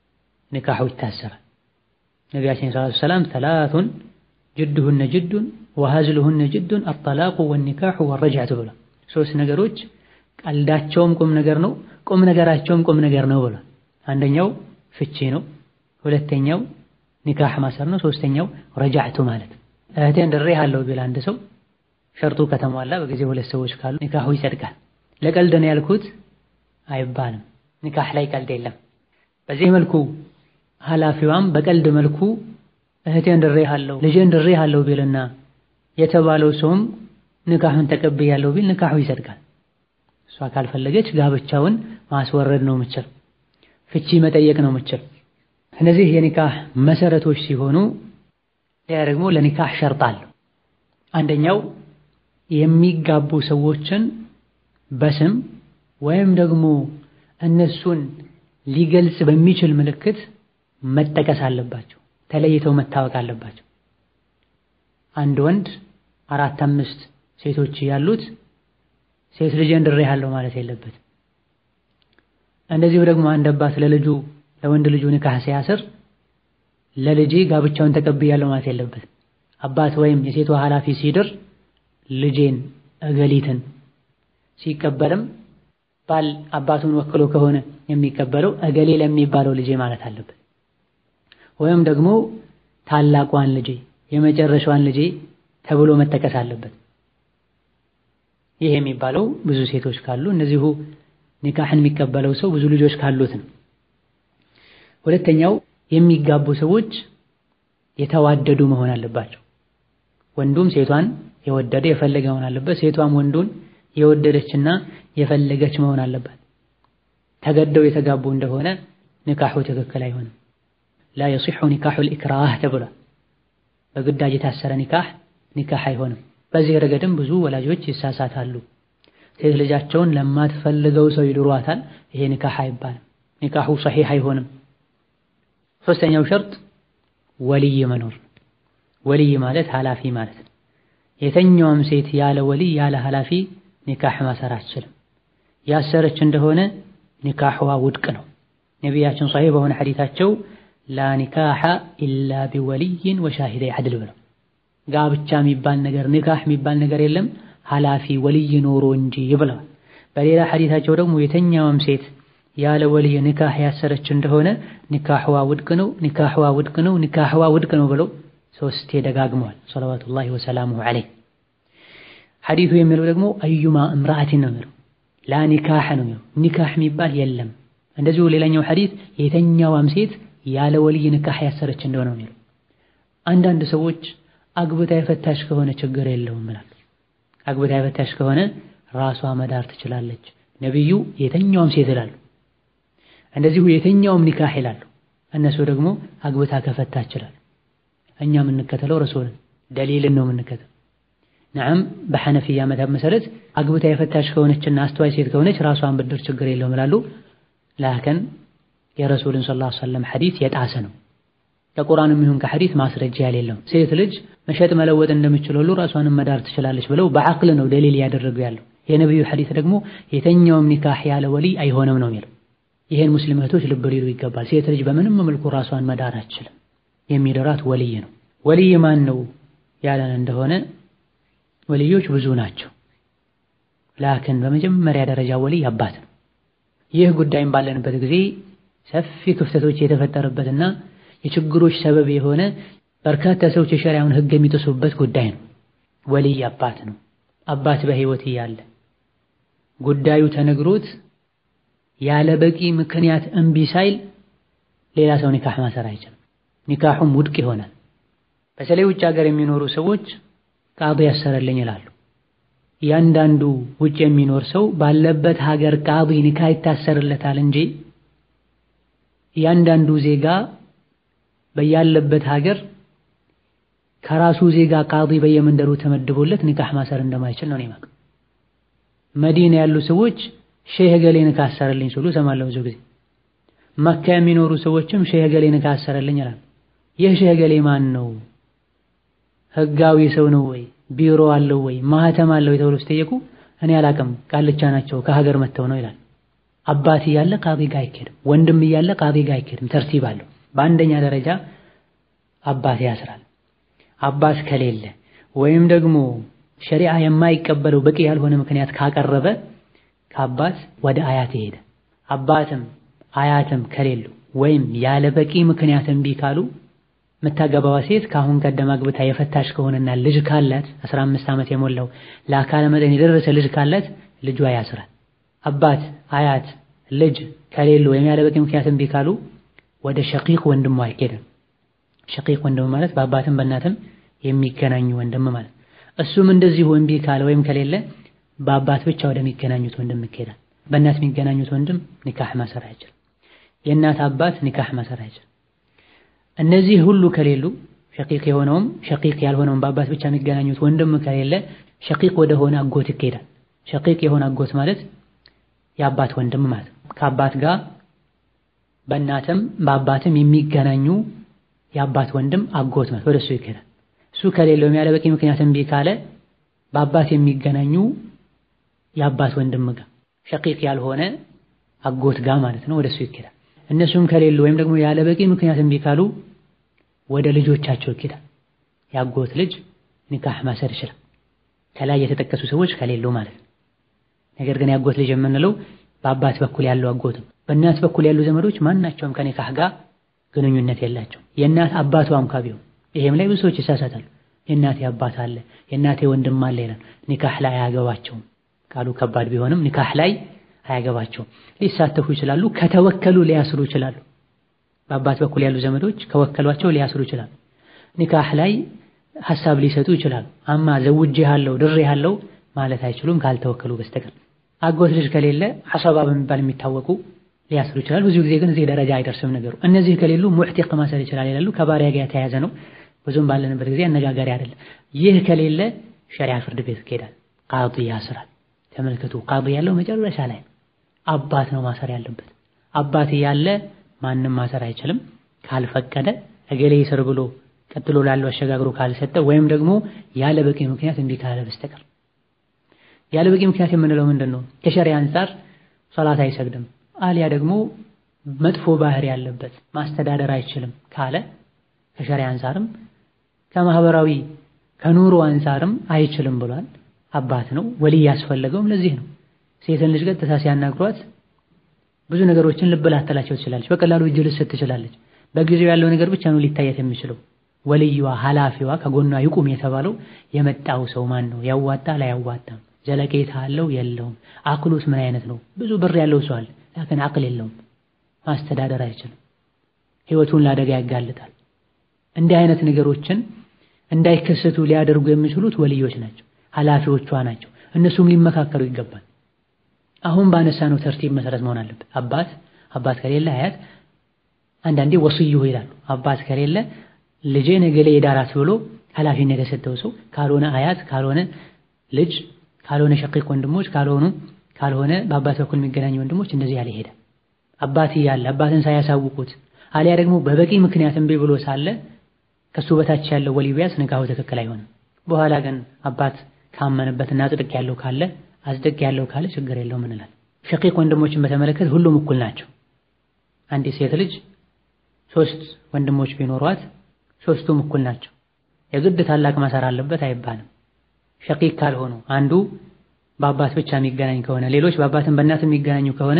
ኒካሑ ይታሰራል። ነቢያችን ሰለላሁ ዐለይሂ ወሰለም ሰላቱን ጅድሁነ ጅዱን ወሀዝሉሁነ ጅዱን አጠላቁ ወኒካሑ ወረጅዐቱ ብሏል። ሶስት ነገሮች ቀልዳቸውም ቁም ነገር ነው፣ ቁም ነገራቸውም ቁም ነገር ነው ብሏል። አንደኛው ፍቺ ነው፣ ሁለተኛው ኒካህ ማሰር ነው፣ ሶስተኛው ረጃዕቱ ማለት እህቴን ድሬሃለሁ ቢል አንድ ሰው ሸርጡ ከተሟላ በጊዜ ሁለት ሰዎች ካሉ ኒካሁ ይጸድቃል። ለቀልድ ነው ያልኩት አይባልም። ኒካህ ላይ ቀልድ የለም። በዚህ መልኩ ኃላፊዋም በቀልድ መልኩ እህቴን ድሬሃለሁ ልጄን ድሬሃለሁ ቢልና የተባለው ሰውም ንካሁን ተቀብያለሁ ቢል ንካሁ ይጸድቃል። እሷ ካልፈለገች ጋብቻውን ማስወረድ ነው ምችል፣ ፍቺ መጠየቅ ነው ምችል። እነዚህ የኒካህ መሰረቶች ሲሆኑ ያ ደግሞ ለኒካህ ሸርጥ አለው። አንደኛው የሚጋቡ ሰዎችን በስም ወይም ደግሞ እነሱን ሊገልጽ በሚችል ምልክት መጠቀስ አለባቸው፣ ተለይተው መታወቅ አለባቸው። አንድ ወንድ አራት አምስት ሴቶች ያሉት ሴት ልጄን ድሬሃለሁ ማለት የለበትም። እንደዚሁ ደግሞ አንድ አባት ለልጁ ለወንድ ልጁ ኒካህ ሲያስር ለልጄ ጋብቻውን ተቀብያለሁ ማለት የለበትም። አባት ወይም የሴቷ ኃላፊ ሲድር ልጄን እገሊትን ሲቀበልም ባል አባቱን ወክሎ ከሆነ የሚቀበለው እገሌ ለሚባለው ልጄ ማለት አለበት። ወይም ደግሞ ታላቋን ልጄ የመጨረሻዋን ልጄ ተብሎ መጠቀስ አለበት። ይህ የሚባለው ብዙ ሴቶች ካሉ እነዚሁ ኒካህን የሚቀበለው ሰው ብዙ ልጆች ካሉት ነው። ሁለተኛው የሚጋቡ ሰዎች የተዋደዱ መሆን አለባቸው። ወንዱም ሴቷን የወደደ የፈለገ መሆን አለበት። ሴቷም ወንዱን የወደደችና የፈለገች መሆን አለባት። ተገደው የተጋቡ እንደሆነ ኒካሑ ትክክል አይሆንም። ላ የሲሑ ኒካሑል ኢክራህ ተብሏል። በግዳጅ የታሰረ ኒካህ ኒካህ አይሆንም። በዚህ ረገድም ብዙ ወላጆች ይሳሳታሉ። ሴት ልጃቸውን ለማትፈልገው ሰው ይድሯታል። ይሄ ኒካህ አይባልም። ኒካሑ ሰሒህ አይሆንም። ሶስተኛው ሸርጥ ወልይ መኖር። ወልይ ማለት ኃላፊ ማለት ነው። የተኛውም ሴት ያለ ወልይ ያለ ኃላፊ ኒካህ ማሰር አትችልም። ያሰረች እንደሆነ ኒካህዋ ውድቅ ነው። ነቢያችን ሰሒህ በሆነ ሐዲታቸው ላ ኒካሐ ኢላ ቢወልይን ወሻሂደይ ዐድል ብለው ጋብቻ የሚባል ነገር ኒካህ የሚባል ነገር የለም ኃላፊ ወልይ ኖሮ እንጂ ብለዋል። በሌላ ሐዲታቸው ደግሞ የተኛውም ሴት ያለ ወልይ ኒካህ ያሰረች እንደሆነ ኒካህዋ ውድቅ ነው፣ ኒካህዋ ውድቅ ነው፣ ኒካህዋ ውድቅ ነው ብለው ሶስቴ ደጋግመዋል። ሰለዋቱላሂ ወሰላሙሁ ዐለይህ። ሐዲቱ የሚለው ደግሞ አዩማ እምራአቲን ነው የሚለው ላ ኒካህ ነው የሚለው ኒካህ የሚባል የለም። እንደዚሁ ሌላኛው ሐዲት የተኛዋም ሴት ያለ ወልይ ኒካህ ያሰረች እንደሆነ ነው የሚለው። አንዳንድ ሰዎች አግብታ የፈታሽ ከሆነ ችግር የለውም ይላሉ። አግብታ የፈታሽ ከሆነ ራሷ መዳር ትችላለች። ነቢዩ የተኛውም ሴት ይላሉ። እንደዚሁ የተኛውም ኒካህ ይላሉ። እነሱ ደግሞ አግብታ ከፈታ ይችላል። እኛ የምንከተለው ረሱልን ደሊልን ነው የምንከተለው። ነዓም በሐነፊያ መዝሀብ መሰረት አግብታ የፈታሽ ከሆነችና አስተዋይ ሴት ከሆነች ራሷን ብድር ችግር የለውም ይላሉ። ላከን የረሱልን ሰለላሁ ዐለይሂ ወሰለም ሐዲስ የጣሰ ነው። ከቁርአንም ይሁን ከሐዲስ ማስረጃ የሌለው ሴት ልጅ መሸጥ መለወጥ እንደምችል ሁሉ ራሷንም መዳር ትችላለች ብለው በዐቅል ነው ደሊል ያደረጉ ያለው። የነቢዩ ሐዲስ ደግሞ የተኛውም ኒካህ ያለ ወልይ አይሆንም ነው የሚለው። ይሄን ሙስሊም እህቶች ልብ ሊሉ ይገባል። ሴት ልጅ በምንም መልኩ ራሷን መዳር አትችልም። የሚደራት ወልይ ነው። ወልይ ማን ነው ያለን እንደሆነ ወልዮች ብዙ ናቸው። ላክን በመጀመሪያ ደረጃ ወልይ አባት ነው። ይህ ጉዳይም ባለንበት ጊዜ ሰፊ ክፍተቶች የተፈጠረበትና የችግሮች ሰበብ የሆነ በርካታ ሰዎች የሸሪያውን ሕግ የሚጥሱበት ጉዳይ ነው። ወልይ አባት ነው። አባት በሕይወት እያለ ጉዳዩ ተነግሮት ያለ በቂ ምክንያት እምቢ ሳይል ሌላ ሰው ኒካህ ማሰር አይችልም። ኒካሁም ውድቅ ይሆናል። በተለይ ውጭ ሀገር የሚኖሩ ሰዎች ቃዲ ያሰረልኝ ይላሉ። እያንዳንዱ ውጭ የሚኖር ሰው ባለበት ሀገር ቃዲ ኒካህ ይታሰርለታል እንጂ እያንዳንዱ ዜጋ በያለበት ሀገር ከራሱ ዜጋ ቃዲ በየመንደሩ ተመድቦለት ኒካህ ማሰር እንደማይችል ነው የማውቀው። መዲና ያሉ ሰዎች ሼህ ገሌ ኒካህ አሰረልኝ ሲሉ እሰማለሁ ብዙ ጊዜ። መካ የሚኖሩ ሰዎችም ሼህ ገሌ ኒካህ አሰረልኝ ይላሉ። ይህ ሼህ ገሌ ማን ነው? ህጋዊ ሰው ነው ወይ? ቢሮ አለው ወይ? ማህተም አለው ወይ? ተብሎ ሲጠየቁ እኔ አላቅም ቃልቻ ናቸው ከሀገር መጥተው ነው ይላል። አባት እያለ ቃዲ ጋር አይኬድም። ወንድም እያለ ቃዲ ጋር አይኬድም። ተርቲብ አለው። በአንደኛ ደረጃ አባት ያስራል። አባት ከሌለ ወይም ደግሞ ሸሪዓ የማይቀበለው በቂ ያልሆነ ምክንያት ካቀረበ ከአባት ወደ አያት ይሄዳል። አባትም አያትም ከሌሉ ወይም ያለ በቂ ምክንያት እምቢ ካሉ የምታገባዋ ሴት ከአሁን ቀደም አግብታ የፈታች ከሆነና ልጅ ካላት 15 ዓመት የሞላው ለአካለ መጠን የደረሰ ልጅ ካላት ልጇ ያስራል። አባት አያት ልጅ ከሌሉ ወይም ያለ በቂ ምክንያት እምቢ ካሉ ወደ ሸቂቅ ወንድሟ አይኬድም። ሸቂቅ ወንድም ማለት በአባትም በእናትም የሚገናኙ ወንድም ማለት እሱም እንደዚሁ እምቢ ካለ ወይም ከሌለ በአባት ብቻ ወደሚገናኙት ወንድም ይኬዳል። በእናት የሚገናኙት ወንድም ኒካህ ማሰር አይችልም። የእናት አባት ኒካህ ማሰር አይችልም። እነዚህ ሁሉ ከሌሉ ሸቂቅ የሆነውም ሸቂቅ ያልሆነውም በአባት ብቻ የሚገናኙት ወንድም ከሌለ ሸቂቅ ወደ ሆነ አጎት ይኬዳል። ሸቂቅ የሆነ አጎት ማለት የአባት ወንድም ማለት ነው። ከአባት ጋር በእናትም በአባትም የሚገናኙ የአባት ወንድም አጎት ማለት ወደ እሱ ይኬዳል። እሱ ከሌለው ያለ በቂ ምክንያት እምቢ ካለ በአባት የሚገናኙ የአባት ወንድም ጋር ሸቂቅ ያልሆነ አጎት ጋር ማለት ነው። ወደ እሱ ይኬዳል። እነሱም ከሌሉ ወይም ደግሞ ያለ በቂ ምክንያት እምቢ ካሉ ወደ ልጆቻቸው ይኬዳል። የአጎት ልጅ ኒካህ ማሰር ይችላል። ከላይ የተጠቀሱ ሰዎች ከሌሉ ማለት ነው። ነገር ግን የአጎት ልጅ የምንለው በአባት በኩል ያለው አጎትም በእናት በኩል ያሉ ዘመዶች ማናቸውም ከኒካህ ጋር ግንኙነት የላቸው። የእናት አባቷ እንኳ ቢሆን ይሄም ላይ ብዙ ሰዎች ይሳሳታሉ። የእናቴ አባት አለ የእናቴ ወንድም አለ ይላል። ኒካህ ላይ አያገባቸውም። ቃሉ ከባድ ቢሆንም ኒካህ ላይ አያገባቸውም። ሊሳተፉ ይችላሉ። ከተወከሉ ሊያስሩ ይችላሉ። በአባት በኩል ያሉ ዘመዶች ከወከሏቸው ሊያስሩ ይችላሉ። ኒካህ ላይ ሐሳብ ሊሰጡ ይችላሉ። አማ ዘውጄ ያለው ድሬ ያለው ማለት አይችሉም ካልተወከሉ በስተቀር። አጎት ልጅ ከሌለ ሐሰባ በሚባል የሚታወቁ ሊያስሩ ይችላሉ። ብዙ ጊዜ ግን እዚህ ደረጃ አይደርስም ነገሩ። እነዚህ ከሌሉ ሙዕቲቅ ማሰር ይችላል ይላሉ። ከባሪያ ጋር የተያያዘ ነው። ብዙም ባለንበት ጊዜ አነጋጋሪ አይደለም። ይህ ከሌለ ሸሪዓ ፍርድ ቤት ይሄዳል። ቃዲ ያስራል። ተመልከቱ፣ ቃዲ ያለው መጨረሻ ላይ አባት ነው ማሰር ያለበት። አባት ያለ ማንም ማሰር አይችልም ካልፈቀደ እገሌ ይስር ብሎ ቀጥሎ ላለው አሸጋግሮ ካልሰጠ ወይም ደግሞ ያለ በቂ ምክንያት እምቢ ካለ በስተቀር ያለ በቂ ምክንያት የምንለው ምንድን ነው? ከሸሪዓ አንፃር ሶላት አይሰግድም አሊያ ደግሞ መጥፎ ባህሪ ያለበት ማስተዳደር አይችልም ካለ ከሸሪዓ አንፃርም ከማህበራዊ ከኑሮ አንፃርም አይችልም ብሏል። አባት ነው ወልይ ያስፈለገውም ለዚህ ነው። ሴትን ልጅ ቀጥታ ሲያናግሯት ብዙ ነገሮችን ልብ ላተላቸው ትችላለች። በቀላሉ እጅ ልትሰጥ ትችላለች። በጊዜው ያለው ነገር ብቻ ነው ሊታየት የሚችለው። ወልዩዋ ኃላፊዋ ከጎኗ ይቁም የተባለው የመጣው ሰው ማን ነው? ያዋጣ ላያዋጣም፣ ዘለቄታ አለው የለውም፣ አቅሉስ ምን አይነት ነው? ብዙ ብር ያለው ሰው አለ፣ ላኪን አቅል የለውም፣ ማስተዳደር አይችልም፣ ህይወቱን ለአደጋ ያጋልጣል። እንዲህ አይነት ነገሮችን እንዳይከሰቱ ሊያደርጉ የሚችሉት ወልዮች ናቸው፣ ኃላፊዎቿ ናቸው። እነሱም ሊመካከሉ ይገባል። አሁን ባነሳነው ተርቲብ መሰረት መሆን አለበት። አባት አባት ከሌለ አያት፣ አንዳንዴ ወስዩ ይላሉ። አባት ከሌለ ልጄ ነገሌ የዳራት ብሎ ኃላፊነት የሰጠው ሰው ካልሆነ አያት፣ ካልሆነ ልጅ፣ ካልሆነ ሸቂቅ ወንድሞች፣ ካልሆኑ ካልሆነ በአባት በኩል የሚገናኙ ወንድሞች እንደዚህ ያለ ይሄዳል። አባት እያለ አባትን ሳያሳውቁት አሊያ ደግሞ በበቂ ምክንያት እምቢ ብሎ ሳለ ከሱ በታች ያለው ወሊ ቢያስ ንካሁ ትክክል አይሆንም። በኋላ ግን አባት ካመነበትና አጽድቅ ያለው ካለ አጽድቅ ያለው ካለ ችግር የለውም እንላለን። ሸቂቅ ወንድሞችን በተመለከተ ሁሉም እኩል ናቸው። አንዲት ሴት ልጅ ሶስት ወንድሞች ቢኖሯት ሶስቱም እኩል ናቸው። የግድ ታላቅ ማሰር አለበት አይባልም። ሸቂቅ ካልሆኑ አንዱ በአባት ብቻ የሚገናኝ ከሆነ ሌሎች በአባትን በእናት የሚገናኙ ከሆነ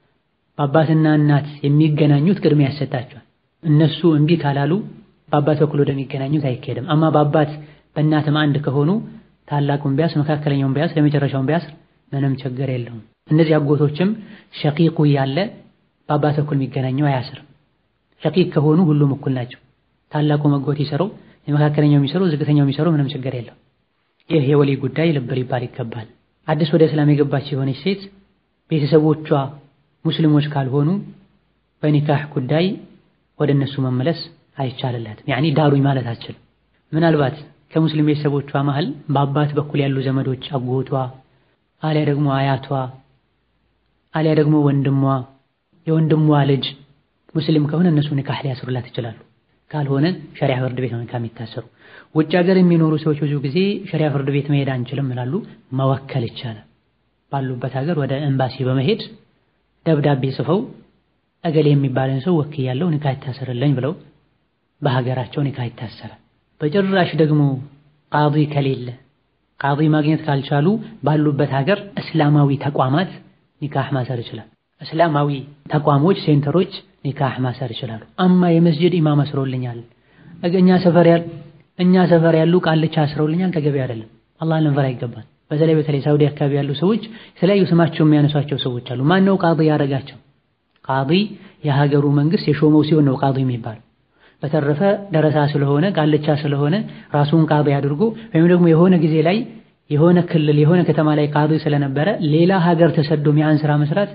በአባትና እናት የሚገናኙት ቅድሚያ ያሰጣቸዋል። እነሱ እምቢ ካላሉ በአባት በኩል ወደሚገናኙት አይካሄድም። አማ በአባት በእናትም አንድ ከሆኑ ታላቁን ቢያስ መካከለኛውን ቢያስ ለመጨረሻውን ቢያስ ምንም ችግር የለውም። እነዚህ አጎቶችም ሸቂቁ ያለ በአባት በኩል የሚገናኘው አያስርም። ሸቂቅ ከሆኑ ሁሉም እኩል ናቸው። ታላቁ መጎት ይሰረው፣ የመካከለኛው የሚሰረው፣ ዝቅተኛው የሚሰረው ምንም ችግር የለው። ይህ የወሊ ጉዳይ ልብ ሊባል ይገባል። አዲስ ወደ እስላም የገባች የሆነች ሴት ቤተሰቦቿ ሙስሊሞች ካልሆኑ በኒካህ ጉዳይ ወደ እነሱ መመለስ አይቻልላትም። ያኒ ዳሩኝ ማለት አትችልም። ምናልባት ከሙስሊም ቤተሰቦቿ መሃል በአባት በኩል ያሉ ዘመዶች አጎቷ፣ አሊያ ደግሞ አያቷ፣ አሊያ ደግሞ ወንድሟ፣ የወንድሟ ልጅ ሙስሊም ከሆነ እነሱ ኒካህ ሊያስሩላት ይችላሉ። ካልሆነ ሸሪዓ ፍርድ ቤት ነው ኒካህ የሚታሰሩ። ውጭ ሀገር የሚኖሩ ሰዎች ብዙ ጊዜ ሸሪዓ ፍርድ ቤት መሄድ አንችልም ይላሉ። መወከል ይቻላል። ባሉበት ሀገር ወደ ኤምባሲ በመሄድ ደብዳቤ ጽፈው እገሌ የሚባለን ሰው ወክያለሁ ኒካህ ይታሰርልኝ ብለው በሀገራቸው ኒካህ ይታሰራል። በጭራሽ ደግሞ ቃዲ ከሌለ ቃዲ ማግኘት ካልቻሉ ባሉበት ሀገር እስላማዊ ተቋማት ኒካህ ማሰር ይችላል። እስላማዊ ተቋሞች፣ ሴንተሮች ኒካህ ማሰር ይችላሉ። አማ የመስጂድ ኢማም አስረውልኛል፣ እኛ ሰፈር ያሉ እኛ ሰፈር ያሉ ቃልቻ አስረውልኛል፣ ተገቢ አይደለም። አላህን ልንፈራ ይገባል። በተለይ በተለይ ሳውዲ አካባቢ ያሉ ሰዎች የተለያዩ ስማቸው የሚያነሷቸው ሰዎች አሉ። ማን ነው ቃዲ ያደረጋቸው? ቃዲ የሀገሩ መንግስት የሾመው ሲሆን ነው ቃዲ የሚባል። በተረፈ ደረሳ ስለሆነ ቃልቻ ስለሆነ ራሱን ቃዲ አድርጎ ወይም ደግሞ የሆነ ጊዜ ላይ የሆነ ክልል የሆነ ከተማ ላይ ቃዲ ስለነበረ ሌላ ሀገር ተሰዶ ያን ስራ መስራት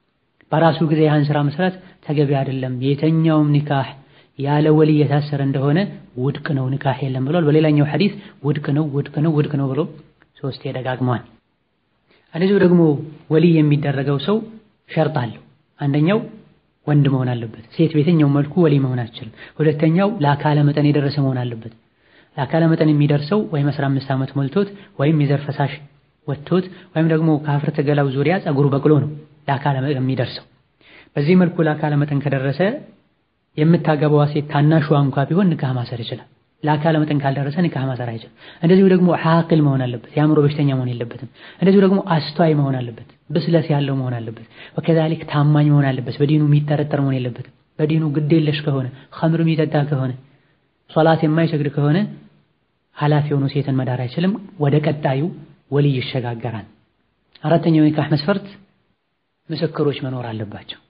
በራሱ ጊዜ ያን ስራ መስራት ተገቢ አይደለም። የተኛውም ኒካህ ያለ ወልይ የታሰረ እንደሆነ ውድቅ ነው፣ ኒካህ የለም ብሏል። በሌላኛው ሐዲስ ውድቅ ነው፣ ውድቅ ነው፣ ውድቅ ነው ብሎ ሶስቴ ደጋግሟል። እንደዚሁ ደግሞ ወልይ የሚደረገው ሰው ሸርጥ አለው። አንደኛው ወንድ መሆን አለበት። ሴት በየትኛው መልኩ ወልይ መሆን አትችልም። ሁለተኛው ለአካለ መጠን የደረሰ መሆን አለበት። ለአካለ መጠን የሚደርሰው ወይም 15 ዓመት ሞልቶት ወይም የዘር ፈሳሽ ወጥቶት ወይም ደግሞ ከአፍረተ ገላው ዙሪያ ጸጉሩ በቅሎ ነው ለአካለ መጠን የሚደርሰው። በዚህ መልኩ ለአካለ መጠን ከደረሰ የምታገባዋ ሴት ታናሿ እንኳ ቢሆን ንካህ ማሰር ይችላል። ለአካለ መጠን ካልደረሰ ንካህ ማሰር አይችልም። እንደዚሁ ደግሞ ዓቂል መሆን አለበት፣ የአእምሮ በሽተኛ መሆን የለበትም። እንደዚሁ ደግሞ አስተዋይ መሆን አለበት፣ ብስለት ያለው መሆን አለበት። ወከዛሊክ ታማኝ መሆን አለበት፣ በዲኑ የሚጠረጠር መሆን የለበትም። በዲኑ ግዴለሽ ከሆነ ኸምር የሚጠጣ ከሆነ ሶላት የማይሰግድ ከሆነ ኃላፊ የሆኑ ሴትን መዳር አይችልም። ወደ ቀጣዩ ወልይ ይሸጋገራል። አራተኛው ኒካህ መስፈርት ምስክሮች መኖር አለባቸው።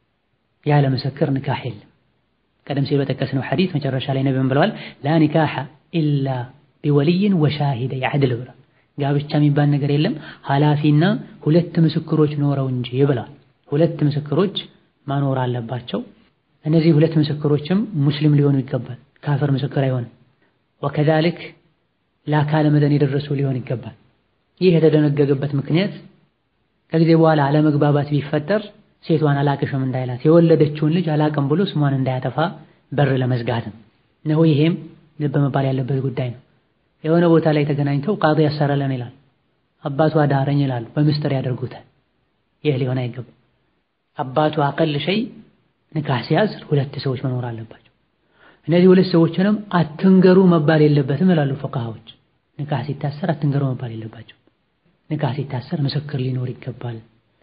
ያለ ምስክር ኒካህ የለም። ቀደም ሲል በጠቀስነው ሐዲስ መጨረሻ ላይ ነብዩም ብለዋል ላ ኒካሐ ኢላ ቢወልይን ወሻሂደይ ዐድል ብለዋል። ጋብቻ የሚባል ነገር የለም ኃላፊና ሁለት ምስክሮች ኖረው እንጂ ብለዋል። ሁለት ምስክሮች ማኖር አለባቸው። እነዚህ ሁለት ምስክሮችም ሙስሊም ሊሆኑ ይገባል። ካፈር ምስክር አይሆንም። ወከዛሊክ ለአካለ መጠን የደረሱ ሊሆን ይገባል። ይህ የተደነገገበት ምክንያት ከጊዜ በኋላ አለመግባባት ቢፈጠር ሴቷን አላቅሽም እንዳይላት የወለደችውን ልጅ አላቅም ብሎ ስሟን እንዳያጠፋ በር ለመዝጋትም ነው። ይሄም ልብ መባል ያለበት ጉዳይ ነው። የሆነ ቦታ ላይ ተገናኝተው ቃዲ ያሰረለን ይላል፣ አባቱ አዳረኝ ይላሉ፣ በምስጢር ያደርጉታል። ይህ ሊሆን አይገባም። አባቱ አቀል ሸይ ንካህ ሲያዝ ሁለት ሰዎች መኖር አለባቸው። እነዚህ ሁለት ሰዎችንም አትንገሩ መባል የለበትም ይላሉ ፉቃሃዎች። ንካህ ሲታሰር አትንገሩ መባል የለባቸው። ንካህ ሲታሰር ምስክር ሊኖር ይገባል።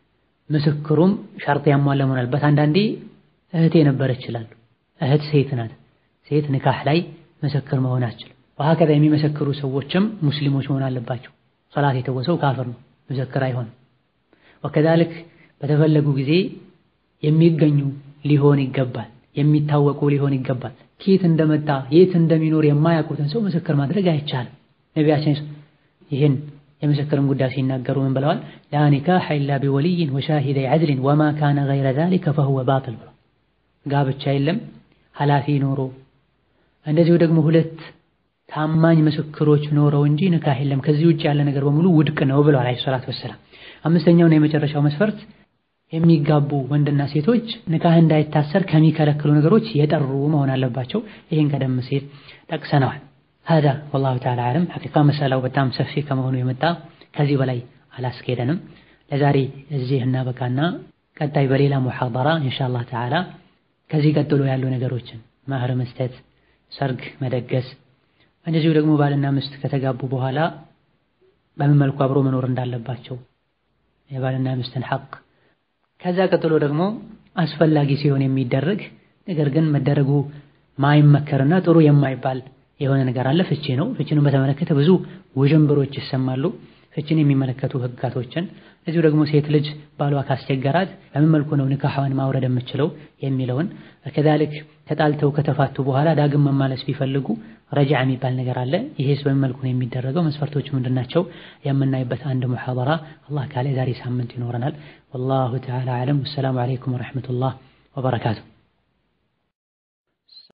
ምስክሩም ሸርጥ ያሟላ መሆን አለበት። አንዳንዴ እህቴ ነበረች ይችላሉ። እህት ሴት ናት። ሴት ንካህ ላይ ምስክር መሆን አትችልም። ወሀከዛ የሚመሰክሩ ሰዎችም ሙስሊሞች መሆን አለባቸው። ሶላት የተወሰው ካፍር ነው፣ ምስክር አይሆንም። ወከዛልክ በተፈለጉ ጊዜ የሚገኙ ሊሆን ይገባል፣ የሚታወቁ ሊሆን ይገባል። ኬት እንደመጣ የት እንደሚኖር የማያውቁትን ሰው ምስክር ማድረግ አይቻልም። ነቢያችን ይህን የምስክርን ጉዳይ ሲናገሩ ምን ብለዋል? ላ ኒካሐ ኢላ ቢወልይን ወሻሂደይ ዐድሊን ወማ ካነ ገይረ ዛሊከ ፈሁወ ባጢል ብለው ጋብቻ የለም ኃላፊ ኖሮ እንደዚሁ ደግሞ ሁለት ታማኝ ምስክሮች ኖረው እንጂ ንካህ የለም ከዚህ ውጭ ያለ ነገር በሙሉ ውድቅ ነው ብለዋል አለይሂ ሰላቱ ወሰላም። አምስተኛውና የመጨረሻው መስፈርት የሚጋቡ ወንድና ሴቶች ንካህ እንዳይታሰር ከሚከለክሉ ነገሮች የጠሩ መሆን አለባቸው። ይህን ቀደም ሲል ጠቅሰነዋል። ሀዛ ወላሁ ተዓላ አዕለም። ሐቂቃ መሰላው በጣም ሰፊ ከመሆኑ የመጣ ከዚህ በላይ አላስኬደንም። ለዛሬ እዚህ እናበቃና ቀጣይ በሌላ ሙሐደራ ኢንሻአላህ ተዓላ ከዚህ ቀጥሎ ያሉ ነገሮችን መህር መስጠት፣ ሰርግ መደገስ፣ እንደዚሁ ደግሞ ባልና ሚስት ከተጋቡ በኋላ በምን መልኩ አብሮ መኖር እንዳለባቸው የባልና ሚስትን ሐቅ ከዛ ቀጥሎ ደግሞ አስፈላጊ ሲሆን የሚደረግ ነገር ግን መደረጉ ማይመከርና ጥሩ የማይባል የሆነ ነገር አለ። ፍቺ ነው። ፍቺን በተመለከተ ብዙ ውዥንብሮች ይሰማሉ። ፍቺን የሚመለከቱ ህግጋቶችን እዚሁ ደግሞ ሴት ልጅ ባሏ ካስቸገራት በምን መልኩ ነው ንካሐዋን ማውረድ የምችለው የሚለውን ከዛልክ ተጣልተው ከተፋቱ በኋላ ዳግም መማለስ ቢፈልጉ ረጅዓ የሚባል ነገር አለ። ይሄስ በምን መልኩ ነው የሚደረገው? መስፈርቶቹ ምንድናቸው? የምናይበት አንድ ሙሐደራ አላህ ካለ ዛሬ ሳምንት ይኖረናል። ወላሁ ተዓላ አዕለም። ወሰላሙ አለይኩም ወረሕመቱላህ ወበረካቱ።